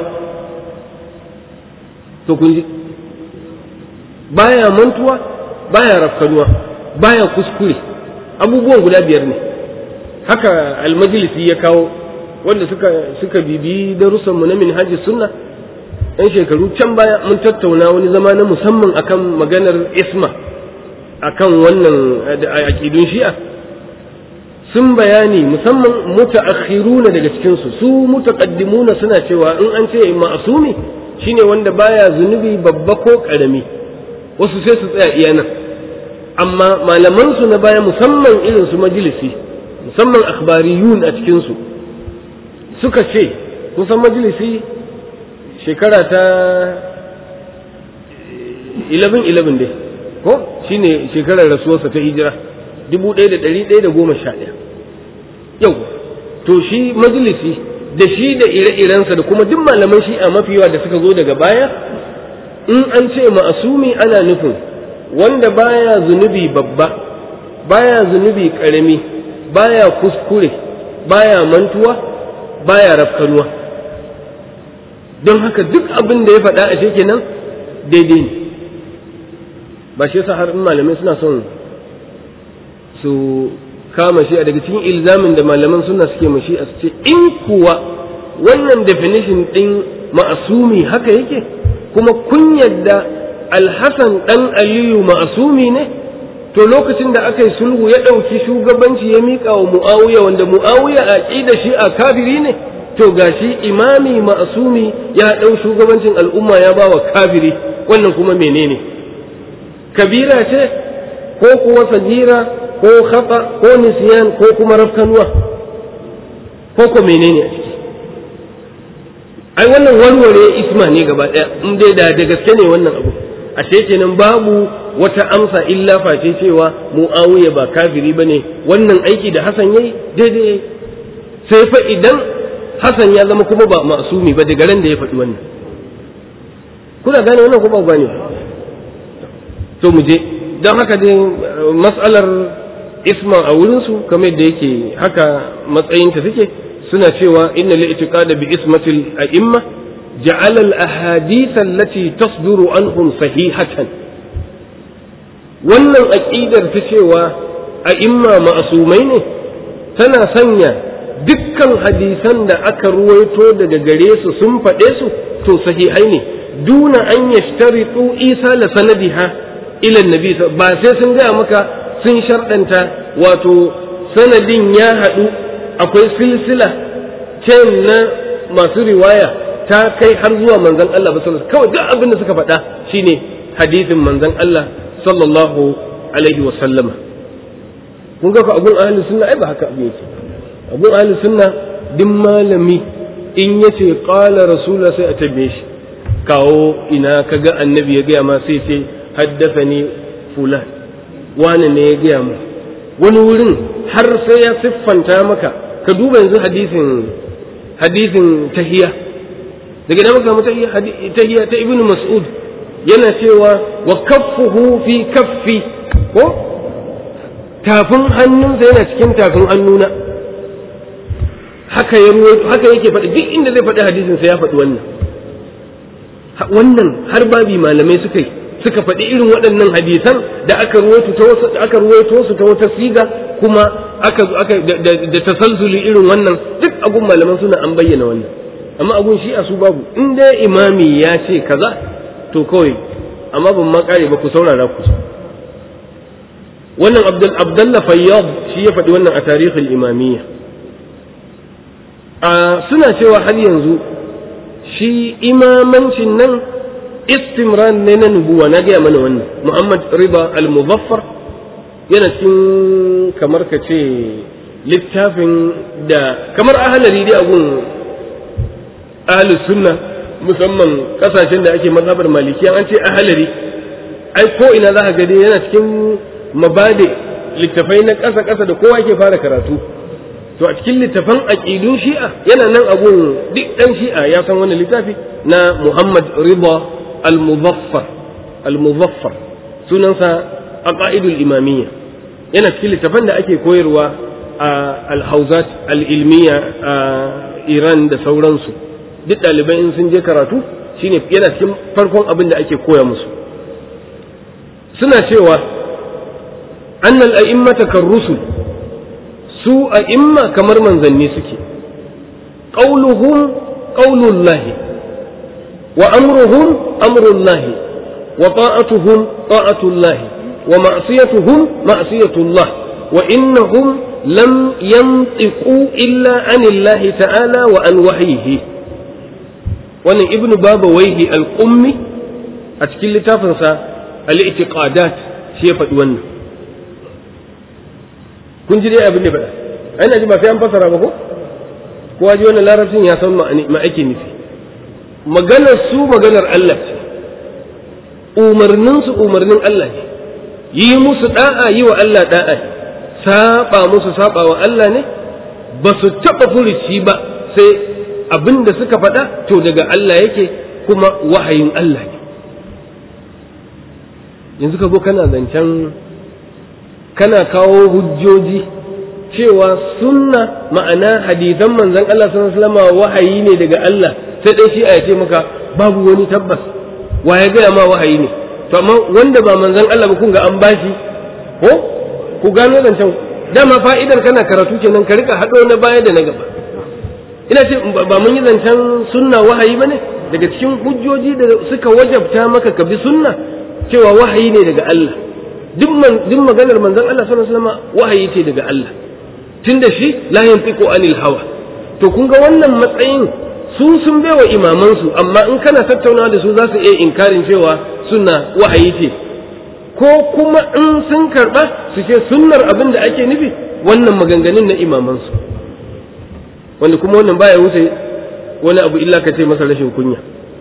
to kun ji baya mantuwa baya rafkanuwa baya kuskure abubuwan guda biyar ne haka almajlisi ya kawo wanda suka suka bibi darussanmu na minhajis sunna yan shekaru can baya mun tattauna wani zama na musamman akan maganar isma akan wannan aƙidun shi'a sun bayani musamman mutaakhiruna daga cikin su su mutaqaddimuna suna cewa in an ce ma'asumi shine wanda baya zunubi babba ko karami wasu sai su tsaya iya nan amma malaman su na baya musamman irin su majalisi musamman akhbariyun a cikin su suka ce kusan majalisi shekara ta 11-11 dai ko shine shekarar rasuwarsa ta hijira 1111 yau to shi majalisi da shi da ire-irensa da kuma duk malaman shi a mafi yawa da suka zo daga baya in an ce ma'asumi ana nufin wanda baya zunubi babba baya zunubi karami baya kuskure baya mantuwa baya rafkanuwa don haka duk abin da ya faɗa a kenan daidai ne ba shi yasa har in malamai suna son su kama shi a daga cikin ilzamin da malaman suna suke mashi a ce in kuwa wannan definition ɗin ma'asumi haka yake kuma kun yadda alhassan ɗan aliyu ma'asumi ne to lokacin da aka yi sulhu ya ɗauki shugabanci ya miƙa wa mu'awiya wanda mu'awiya a ƙida shi a kafiri ne to gashi imami ma'asumi ya ɗau shugabancin al'umma ya ba wa kafiri wannan kuma menene kabira ce ko kuwa sagira ko khata ko nisyan ko kuma rafkanuwa ko ko menene a ciki ai wannan warware isma ne gaba ɗaya in dai da da gaske ne wannan abu ashe kenan babu wata amsa illa face cewa mu'awiya ba kafiri bane wannan aiki da Hassan yayi daidai sai fa idan Hassan ya zama kuma ba masumi ba daga ran da ya faɗi wannan kuna gane wannan ko ba gane to mu je don haka dai mas'alar isma a wurinsu kamar yadda yake haka matsayinta suke suna cewa inna li'tiqada bi ismatil a'imma ja'ala al-ahadith allati tasduru anhum sahihatan wannan aqidar ta cewa a'imma ma'asumai ne tana sanya dukkan hadisan da aka ruwaito daga gare su sun faɗe su to sahihai ne duna an yashtaritu isa la sanadiha ila nabi ba sai sun gaya maka sun sharɗanta wato sanadin ya haɗu akwai silsila chain na masu riwaya ta kai har zuwa manzon Allah sallallahu kawai duk abin da suka faɗa shine hadisin manzon Allah sallallahu alaihi wa sallama kun ga abun ahli sunna ai ba haka abin yake abun ahli sunna duk malami in yace qala rasulullah sai a tambaye shi kawo ina kaga annabi ya gaya ma sai ce haddathani fulan wani ne ya gaya mu wani wurin har sai ya siffanta maka ka duba yanzu hadisin hadisin tahiya daga nan muka tahiyya tahiya ta ibnu mas'ud yana cewa wa kaffuhu fi kaffi ko tafin hannunsa yana cikin tafin hannuna haka ya haka yake faɗi duk inda zai faɗi hadisin sa ya faɗi wannan wannan har babi malamai suka yi suka faɗi irin waɗannan hadisan da aka ruwaito ta wasu aka ruwaito su ta wata siga kuma aka aka da tasalsuli irin wannan duk agun malaman suna an bayyana wannan amma agun shi a su babu in dai imami ya ce kaza to kawai amma ban ma kare ba ku saurara ku wannan abdul abdullah fayyad shi ya faɗi wannan a tarihin imamiyya a suna cewa har yanzu shi imamancin nan istimran ne na nubuwa na gaya mana wannan muhammad riba al-muzaffar yana cikin kamar ka ce littafin da kamar ahalari dai agun ahalus sunna musamman kasashen da ake mazhabar malikiya an ce ahalari ai ko ina za ka gani yana cikin mabade littafai na ƙasa ƙasa da kowa ke fara karatu to a cikin littafan aqidun shi'a yana nan abun duk dan shi'a ya san wannan littafi na Muhammad Rida al-Muzaffar al-Muzaffar sunansa aqaidul imamiyya yana cikin littafan da ake koyarwa a al-hauzat al-ilmiya a Iran da sauransu duk ɗalibai in sun je karatu shine yana cikin farkon abin da ake koya musu suna cewa annal a'immata kan rusul su a'imma kamar manzanni suke qauluhum qaulullahi wa amruhum amrullahi wa ta'atuhum ta'atullahi wa ma'siyatuhum ma'siyatullah wa innahum lam yantiqu illa anillahi ta'ala wa an wahyihi wannan ibnu baba waihi al-qummi a cikin littafinsa al-i'tiqadat shi ya faɗi wannan kun ji dai abin da faɗa ai na ji ba sai an fasara ba ko kowa ji wannan larabcin ya san ma ake nufi maganar su maganar Allah ce umarnin su umarnin Allah ne yi musu da'a yi wa Allah da'a ne saba musu saba wa Allah ne ba su taɓa furuci ba sai abin da suka faɗa to daga Allah yake kuma wahayin Allah ne yanzu ka zo kana zancen kana kawo hujjoji cewa sunna ma'ana hadisan manzon Allah sallallahu alaihi wasallam wahayi ne daga Allah sai dai shi a ce maka babu wani tabbas wa ya gaya ma wahayi ne to amma wanda ba manzon Allah ba kun ga an bashi ko ku gano zancen dama fa'idar kana karatu kenan ka rika hado na baya da na gaba ina ce ba mun yi zancen sunna wahayi bane daga cikin hujjoji da suka wajabta maka ka bi sunna cewa wahayi ne daga Allah duk maganar manzon Allah sallallahu alaihi wasallam wahayi ce daga Allah tunda shi la yantiqu anil hawa to kun ga wannan matsayin su sun baiwa imaman su amma in kana tattaunawa da su za su iya inkarin cewa sunna wahayi ce ko kuma in sun karba su ce sunnar abin da ake nufi wannan maganganun na imaman su wanda kuma wannan baya wuce wani abu illa ka ce masa rashin kunya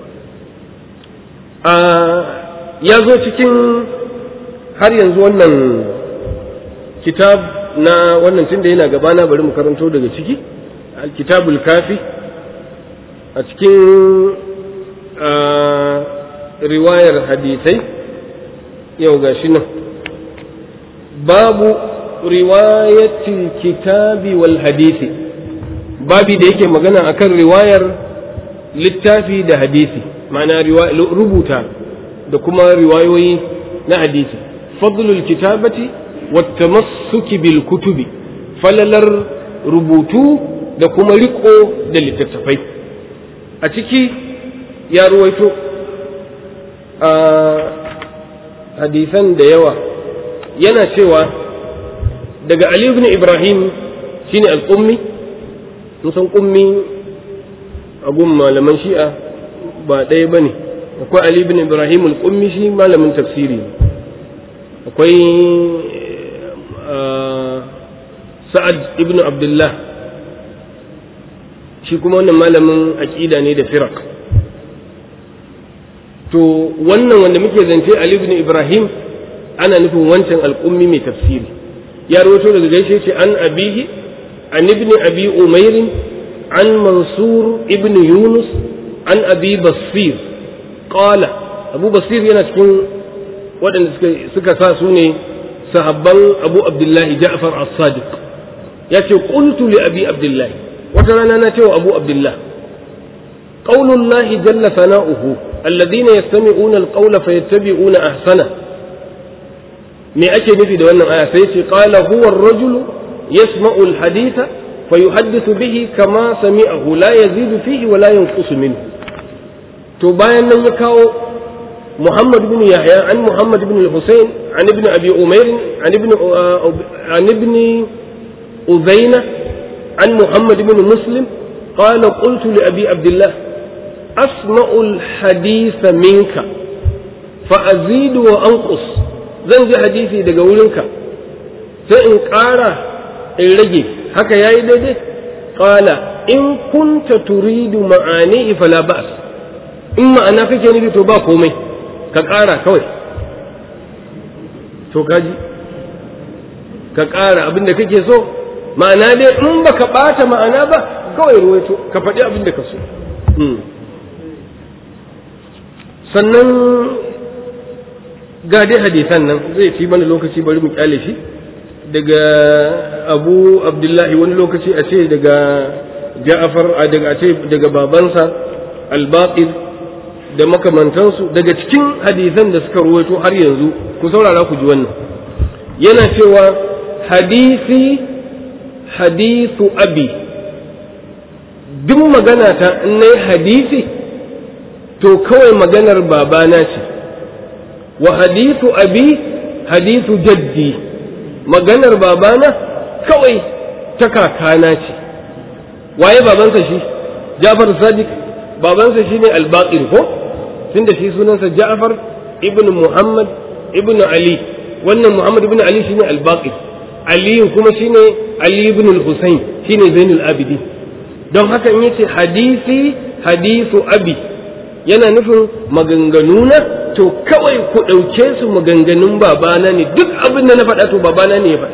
a ya zo cikin har yanzu wannan kitab na wannan tunda yana gabana bari mu karanto daga ciki kitabul kafi a cikin riwayar hadisai yau ga shi nan babu riwayatil kitabi wal hadisi babi da yake magana akan riwayar littafi da hadisi ma'ana rubuta da kuma riwayoyi na hadisi fadlul kitabati wattamassuki bil kutubi falalar rubutu da kuma riko da littattafai a ciki ya ruwaito a hadisan da yawa yana cewa daga Ali ibn Ibrahim shine al-Qummi musan Qummi a gun malaman Shi'a ba ɗaya bane akwai Ali ibn Ibrahim al-Qummi shi malamin tafsiri akwai Sa'ad ibn Abdullah shi kuma wannan malamin aqida ne da firaq to wannan wanda muke zance Ali ibn Ibrahim ana nufin wancan al'ummi mai tafsiri ya rawaito daga gaishe ce an abihi an ibn abi umair an mansur ibn yunus an abi basir qala abu basir yana cikin waɗanda suka sa su ne sahabban abu abdullahi ja'far as-sadiq ya ce qultu li abi abdullahi wata rana na cewa abu abdullah qaulullahi jalla sana'uhu alladhina yastami'una al-qawla fayattabi'una ahsana me ake nufi da wannan aya sai ce qala huwa ar-rajulu yasma'u al-haditha fayuhaddithu bihi kama sami'ahu la yazidu fihi wa la yanqusu minhu to bayan nan ya kawo محمد بن يحيى عن محمد بن الحسين عن ابن أبي أمير عن ابن عن ابن أذينة عن محمد بن مسلم قال قلت لأبي عبد الله أسمع الحديث منك فأزيد وأنقص zan ji hadisi daga wurinka sai in ƙara in rage haka ya yi daidai ƙala in kunta turidu ma'ani fala ba'as in ma'ana kake nufi to ba komai ka ƙara kawai to kaji ka ƙara abin da kake so ma'ana dai in baka ɓata ma'ana ba kawai ruwaito ka faɗi abin da ka so sannan ga dai hadisan nan zai ci mana lokaci bari mu kyale shi daga abu abdullahi wani lokaci a ce daga ja'afar a daga a ce daga babansa albaqir da makamantansu daga cikin hadisan da suka ruwaito har yanzu ku saurara ku ji wannan yana cewa hadisi hadisu abi duk magana ta in nayi hadisi to kawai maganar babana ce wa hadisu abi hadisu jaddi maganar babana kawai ta kakana ce waye babansa shi Jafar Sadiq babansa shine al-Baqir ko tunda shi sunansa Ja'far ibn Muhammad ibn Ali wannan Muhammad ibn Ali shine al-Baqir Ali kuma shine Ali ibn al-Husayn shine Zainul Abidin don haka in yace hadisi hadisu abi yana nufin maganganuna to kawai ku ɗauke su maganganun babana ne duk abin da na faɗa to babana ne ya faɗa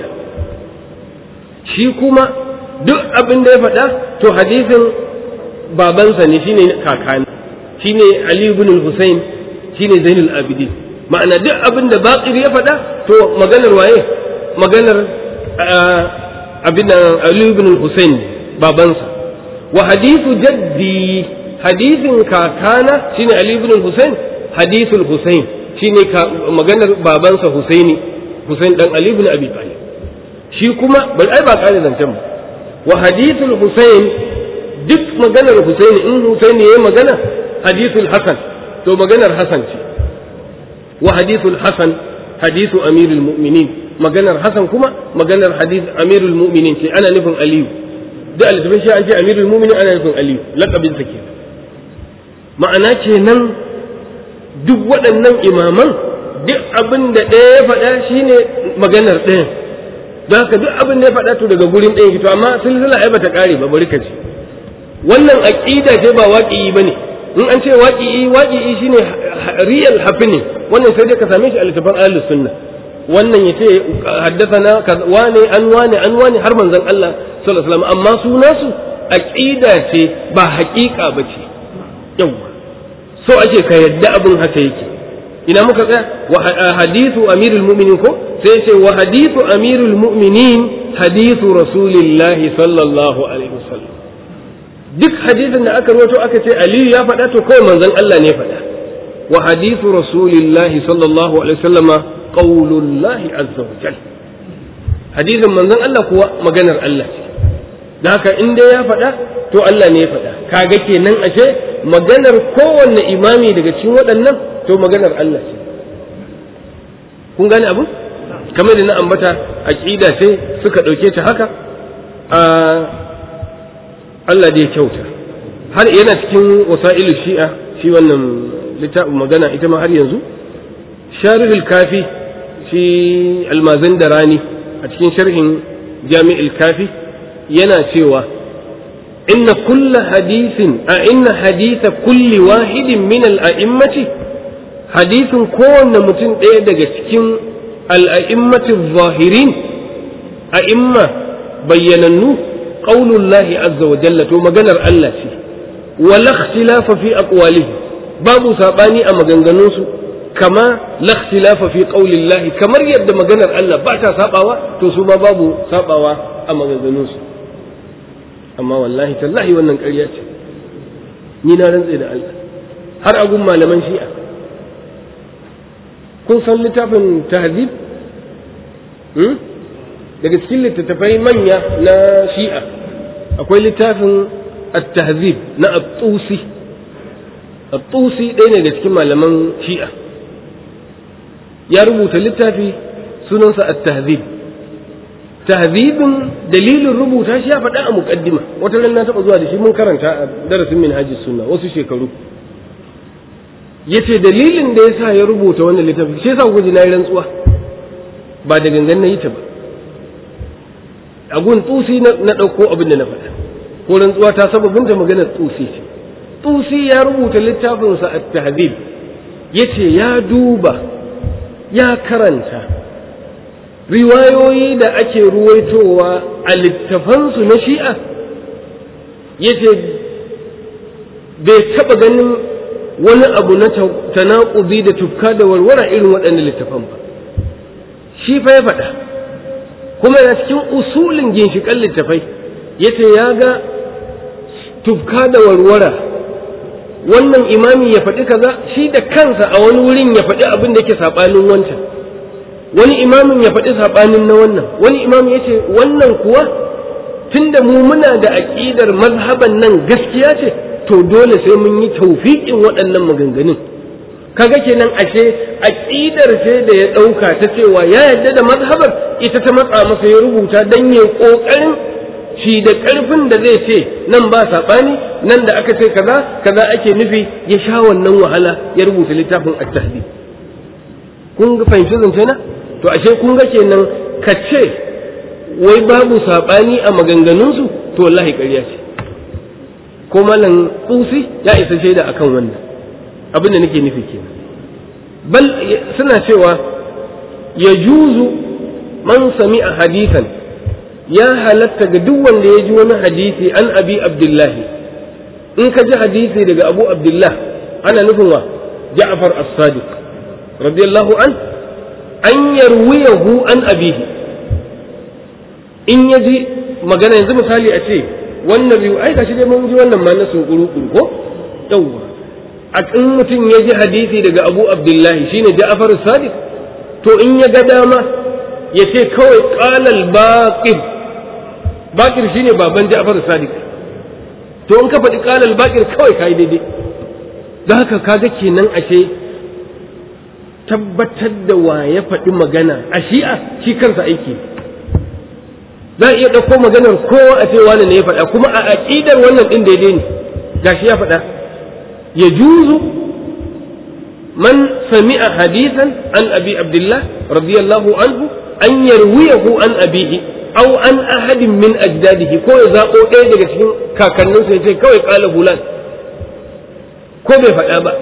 shi kuma duk abin da ya faɗa to hadisin babansa ne shine kakani shine Ali ibn Hussein shine Zainul Abidin ma'ana duk abin da Baqir ya faɗa to maganar waye maganar abin Ali ibn Hussein babansa wa hadithu jaddi hadisin kakana shine Ali ibn Hussein hadithul Hussein shine maganar babansa Husaini Hussein dan Ali ibn Abi Talib shi kuma bal ai ba kare zancen ba wa hadithul Hussein duk maganar Husaini in Husaini yayi magana hadithul Hasan to maganar Hasan ce wa hadithul Hasan hadithu amirul mu'minin maganar Hasan kuma maganar hadith amirul mu'minin ce ana nufin Aliyu da alifin shi an ce amirul mu'minin ana nufin Aliyu laqabin sa ke ma'ana kenan duk waɗannan imaman duk abin da ɗaya ya faɗa shine maganar ɗaya don haka duk abin da ya faɗa to daga gurin ɗaya fito amma silsila ai bata ƙare ba bari ka ce wannan aqida ce ba waqi'i bane in an ce waqi'i waqi'i shine real happening wannan sai dai ka same shi a littafin ahlus sunna wannan yace haddathana wane an wane an wane har manzon Allah sallallahu alaihi wasallam amma sunasu aqida ce ba haƙiƙa bace yawa so ake ka yadda abin haka yake ina muka tsaya wa hadithu amirul mu'minin ko sai ce wa hadithu amirul mu'minin hadithu rasulillahi sallallahu alaihi wasallam duk hadisin da aka rawaito aka ce aliyu ya faɗa to kawai manzon Allah ne faɗa wa hadithu rasulillahi sallallahu alaihi wasallama qaulullahi azza wa jal hadisin manzon Allah kuwa maganar Allah ce da haka in dai ya faɗa to Allah ne ya faɗa kaga kenan ashe maganar kowanne imami daga cikin waɗannan to maganar Allah ce kun gane abu kamar da na ambata aqida sai suka ɗauke ta haka a Allah da ya kyauta har yana cikin wasa'ilu shi'a shi wannan littafin magana ita ma har yanzu sharihul kafi shi almazan da rani a cikin sharhin jami'il kafi yana cewa inna kulla hadisin a inna haditha kulli wahidin min al'a'immati hadisin kowanne mutum ɗaya daga cikin al'a'immati zahirin a'imma bayyanannu qaulullahi azza wa jalla to maganar Allah ce wala ikhtilafa fi aqwalihi babu sabani a maganganunsu kama la ikhtilafa fi qaulillahi kamar yadda maganar Allah ba ta sabawa to su ma babu sabawa a maganganunsu amma wallahi tallahi wannan ƙarya ce ni na rantse da Allah har agun malaman shi'a kun san littafin tahzib daga cikin littattafai manya na shi'a akwai littafin at-tahzib na at-tusi at-tusi ɗaya ne da cikin malaman shi'a ya rubuta littafi sunansa at-tahzib tahzibin dalilin rubuta shi ya faɗa a muqaddima wata ran na taɓa zuwa da shi mun karanta a darasin minhajis sunna wasu shekaru yace dalilin da yasa ya rubuta wannan littafi shi yasa kuka ji na yi rantsuwa ba da gangan na yi ta ba a gun tsusi na ɗauko abin da na faɗa ko rantsuwa ta sababin da maganar tsusi ce tsusi ya rubuta littafinsa a tahdib yace ya duba ya karanta riwayoyi da ake ruwaitowa a littafansu na shi'a yace bai taɓa ganin wani abu na tanaƙuzi da tufka da warwara irin waɗannan littafan ba shi fa ya faɗa kuma yana cikin usulin ginshiƙan littafai yace ya ga tufka da warwara wannan imami ya faɗi kaza shi da kansa a wani wurin ya faɗi abin da yake saɓanin wancan wani imamin ya faɗi saɓanin na wannan wani imamin ya ce wannan kuwa tunda mu muna da aƙidar mazhaban nan gaskiya ce to dole sai mun yi taufiƙin waɗannan maganganun kaga kenan ashe aƙidar ce da ya ɗauka ta cewa ya yarda da mazhabar ita ta matsa masa ya rubuta don ya ƙoƙarin shi da ƙarfin da zai ce nan ba saɓani nan da aka ce kaza kaza ake nufi ya sha wannan wahala ya rubuta littafin at-tahdid kun ga fahimci zance na to ashe kun ga kenan ka ce wai babu saɓani a maganganunsu to wallahi ƙarya ce ko malam tsusi ya isa shaida akan wannan abin da nake nufi kenan bal suna cewa ya juzu man sami a hadisan ya halatta ga duk wanda ya ji wani hadisi an abi abdullahi in ka ji hadisi daga abu abdullah ana nufin wa ja'far as-sadiq radiyallahu an an yarwiyahu an abihi in ya ji magana yanzu misali a ce wannan riwaya ai gashi dai mun ji wannan ma na sunkuru ko yawwa a in mutum ya ji hadisi daga abu abdullahi shine ja'far as-sadiq to in ya ga dama ya ce kawai qalal baqir bakir shine baban Ja'far Sadiq to in ka faɗi qalal bakir kawai kai daidai don haka kaga kenan ashe tabbatar da wa ya faɗi magana a shi'a shi kansa aiki za a iya ɗauko maganar kowa a ce wani ne ya faɗa kuma a aƙidar wannan ɗin daidai ne gashi ya faɗa ya juzu man sami'a hadisan an abi abdullah radiyallahu anhu an yarwiyahu an abihi aw an ahadin min ajdadihi ko ya zabo ɗaya daga cikin kakanninsa ya ce kawai kala fulan ko bai faɗa ba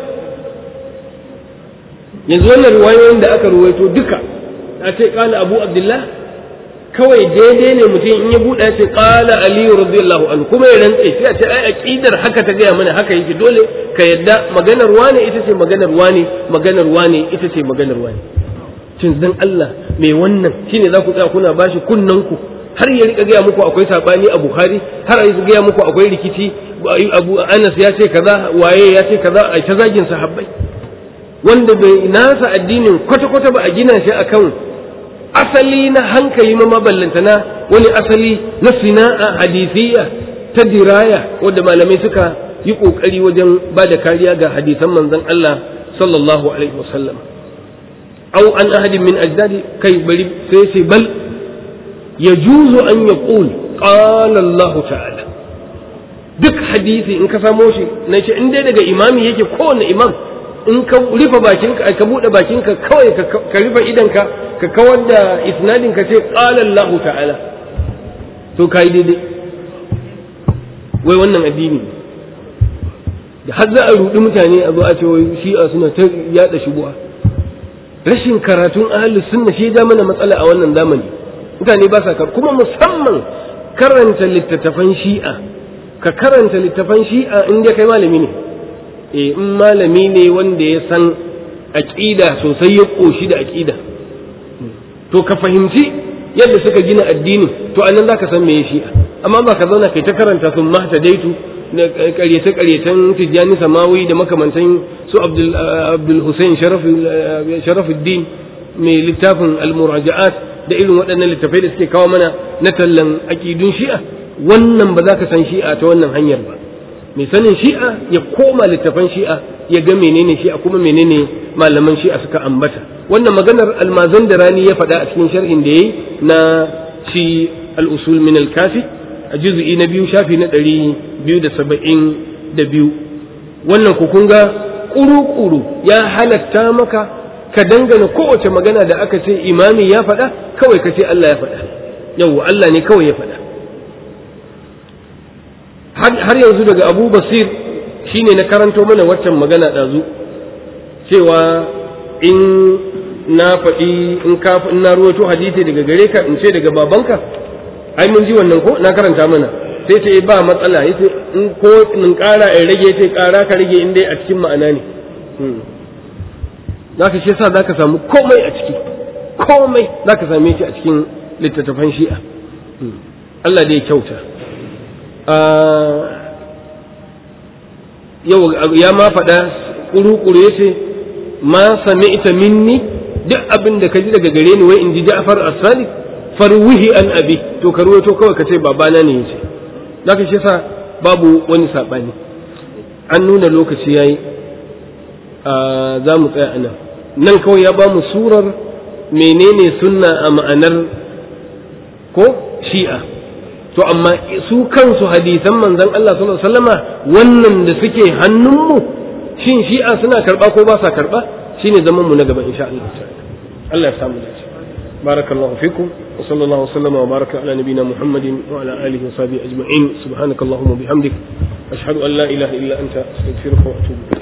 yanzu wannan riwayoyin da aka ruwaito duka a ce kala abu abdullah kawai daidai ne mutum in ya buɗe ce kala aliyu radiyallahu anhu kuma ya rantse sai a ce ai aqidar haka ta gaya mana haka yake dole ka yadda maganar wane ita ce maganar wane maganar wane ita ce maganar wane cin dan Allah mai wannan shine za ku tsaya kuna bashi kunnan ku har ya rika gaya muku akwai sabani a Bukhari har ya gaya muku akwai rikici Abu Anas ya ce kaza waye ya ce kaza a ta zagin sahabbai wanda bai nasa addinin kwata kwata ba a gina shi akan asali na hankali ma maballantana wani asali na sina'a hadisiyya ta diraya wanda malamai suka yi kokari wajen ba da kariya ga hadisan manzon Allah sallallahu alaihi wasallam أو عن أحد من أجدادي كي بل سيسي بل يجوز أن يقول قال الله تعالى duk hadisi in ka samo shi na ce in dai daga imami yake kowane imam in ka rufe bakinka ka buɗe bakinka kawai ka rufe idanka ka kawar da isnadin ka ce qala Allah ta'ala to kai daidai wai wannan addini da har za a rudi mutane a zo a ce wai shi'a suna ta yada shubuha rashin karatun ahlus sunna shi ja mana matsala a wannan zamani mutane ba sa kuma musamman karanta littattafan shi'a ka karanta littattafan shi'a in dai kai malami ne eh in malami ne wanda ya san aqida sosai ya koshi da aqida to ka fahimci yadda suka gina addinin to anan zaka san meye shi'a amma ba ka zauna kai ta karanta sun mahtadaitu na ƙaryace ƙaryacen tijjani samawi da makamantan su abdul hussein sharafuddin mai littafin al-muraja'at da irin waɗannan littafai da suke kawo mana na tallan aƙidun shi'a wannan ba za ka san shi'a ta wannan hanyar ba mai sanin shi'a ya koma littafan shi'a ya ga menene shi'a kuma menene malaman shi'a suka ambata wannan maganar almazan da rani ya faɗa a cikin sharhin da yayi na shi al-usul min al-kafi a juz'i na biyu shafi na ɗari biyu da saba'in da biyu wannan ku kun ga ƙuru-ƙuru ya halatta maka ka dangana kowace magana da aka ce imami ya faɗa kawai ka ce Allah ya faɗa yau Allah ne kawai ya faɗa har yanzu daga abu basir shine na karanto mana waccan magana ɗazu cewa in na faɗi in ka in na ruwato hadisi daga gare ka in ce daga babanka ai mun ji wannan ko na karanta mana sai ce ba matsala yace in ko in ƙara in rage sai ƙara ka rage in dai a cikin ma'ana ne zaka shi yasa zaka samu komai a ciki komai zaka same shi a cikin littattafan shi'a Allah dai kyauta yau ya ma faɗa ƙuru-ƙuru ya ce ma sami'ta minni duk abin da ka ji daga gare ni wai in ji Ja'far as-Sadiq farwihi an abi to ka ruwaito kawai ka ce babana ne yace zaka shi sa babu wani sabani an nuna lokaci yayi za mu tsaya anan nan kawai ya ba mu surar menene sunna a ma'anar ko shi'a to amma su kansu hadisan manzon Allah sallallahu alaihi wasallama wannan da suke hannunmu shin shi'a suna karba ko ba sa karba shine zaman mu na gaba insha Allah Allah ya samu dace barakallahu fikum wa sallallahu wasallama wa baraka ala nabiyyina muhammadin wa ala alihi wa sahbihi ajma'in subhanakallahumma bihamdik ashhadu an la ilaha illa anta astaghfiruka wa atubu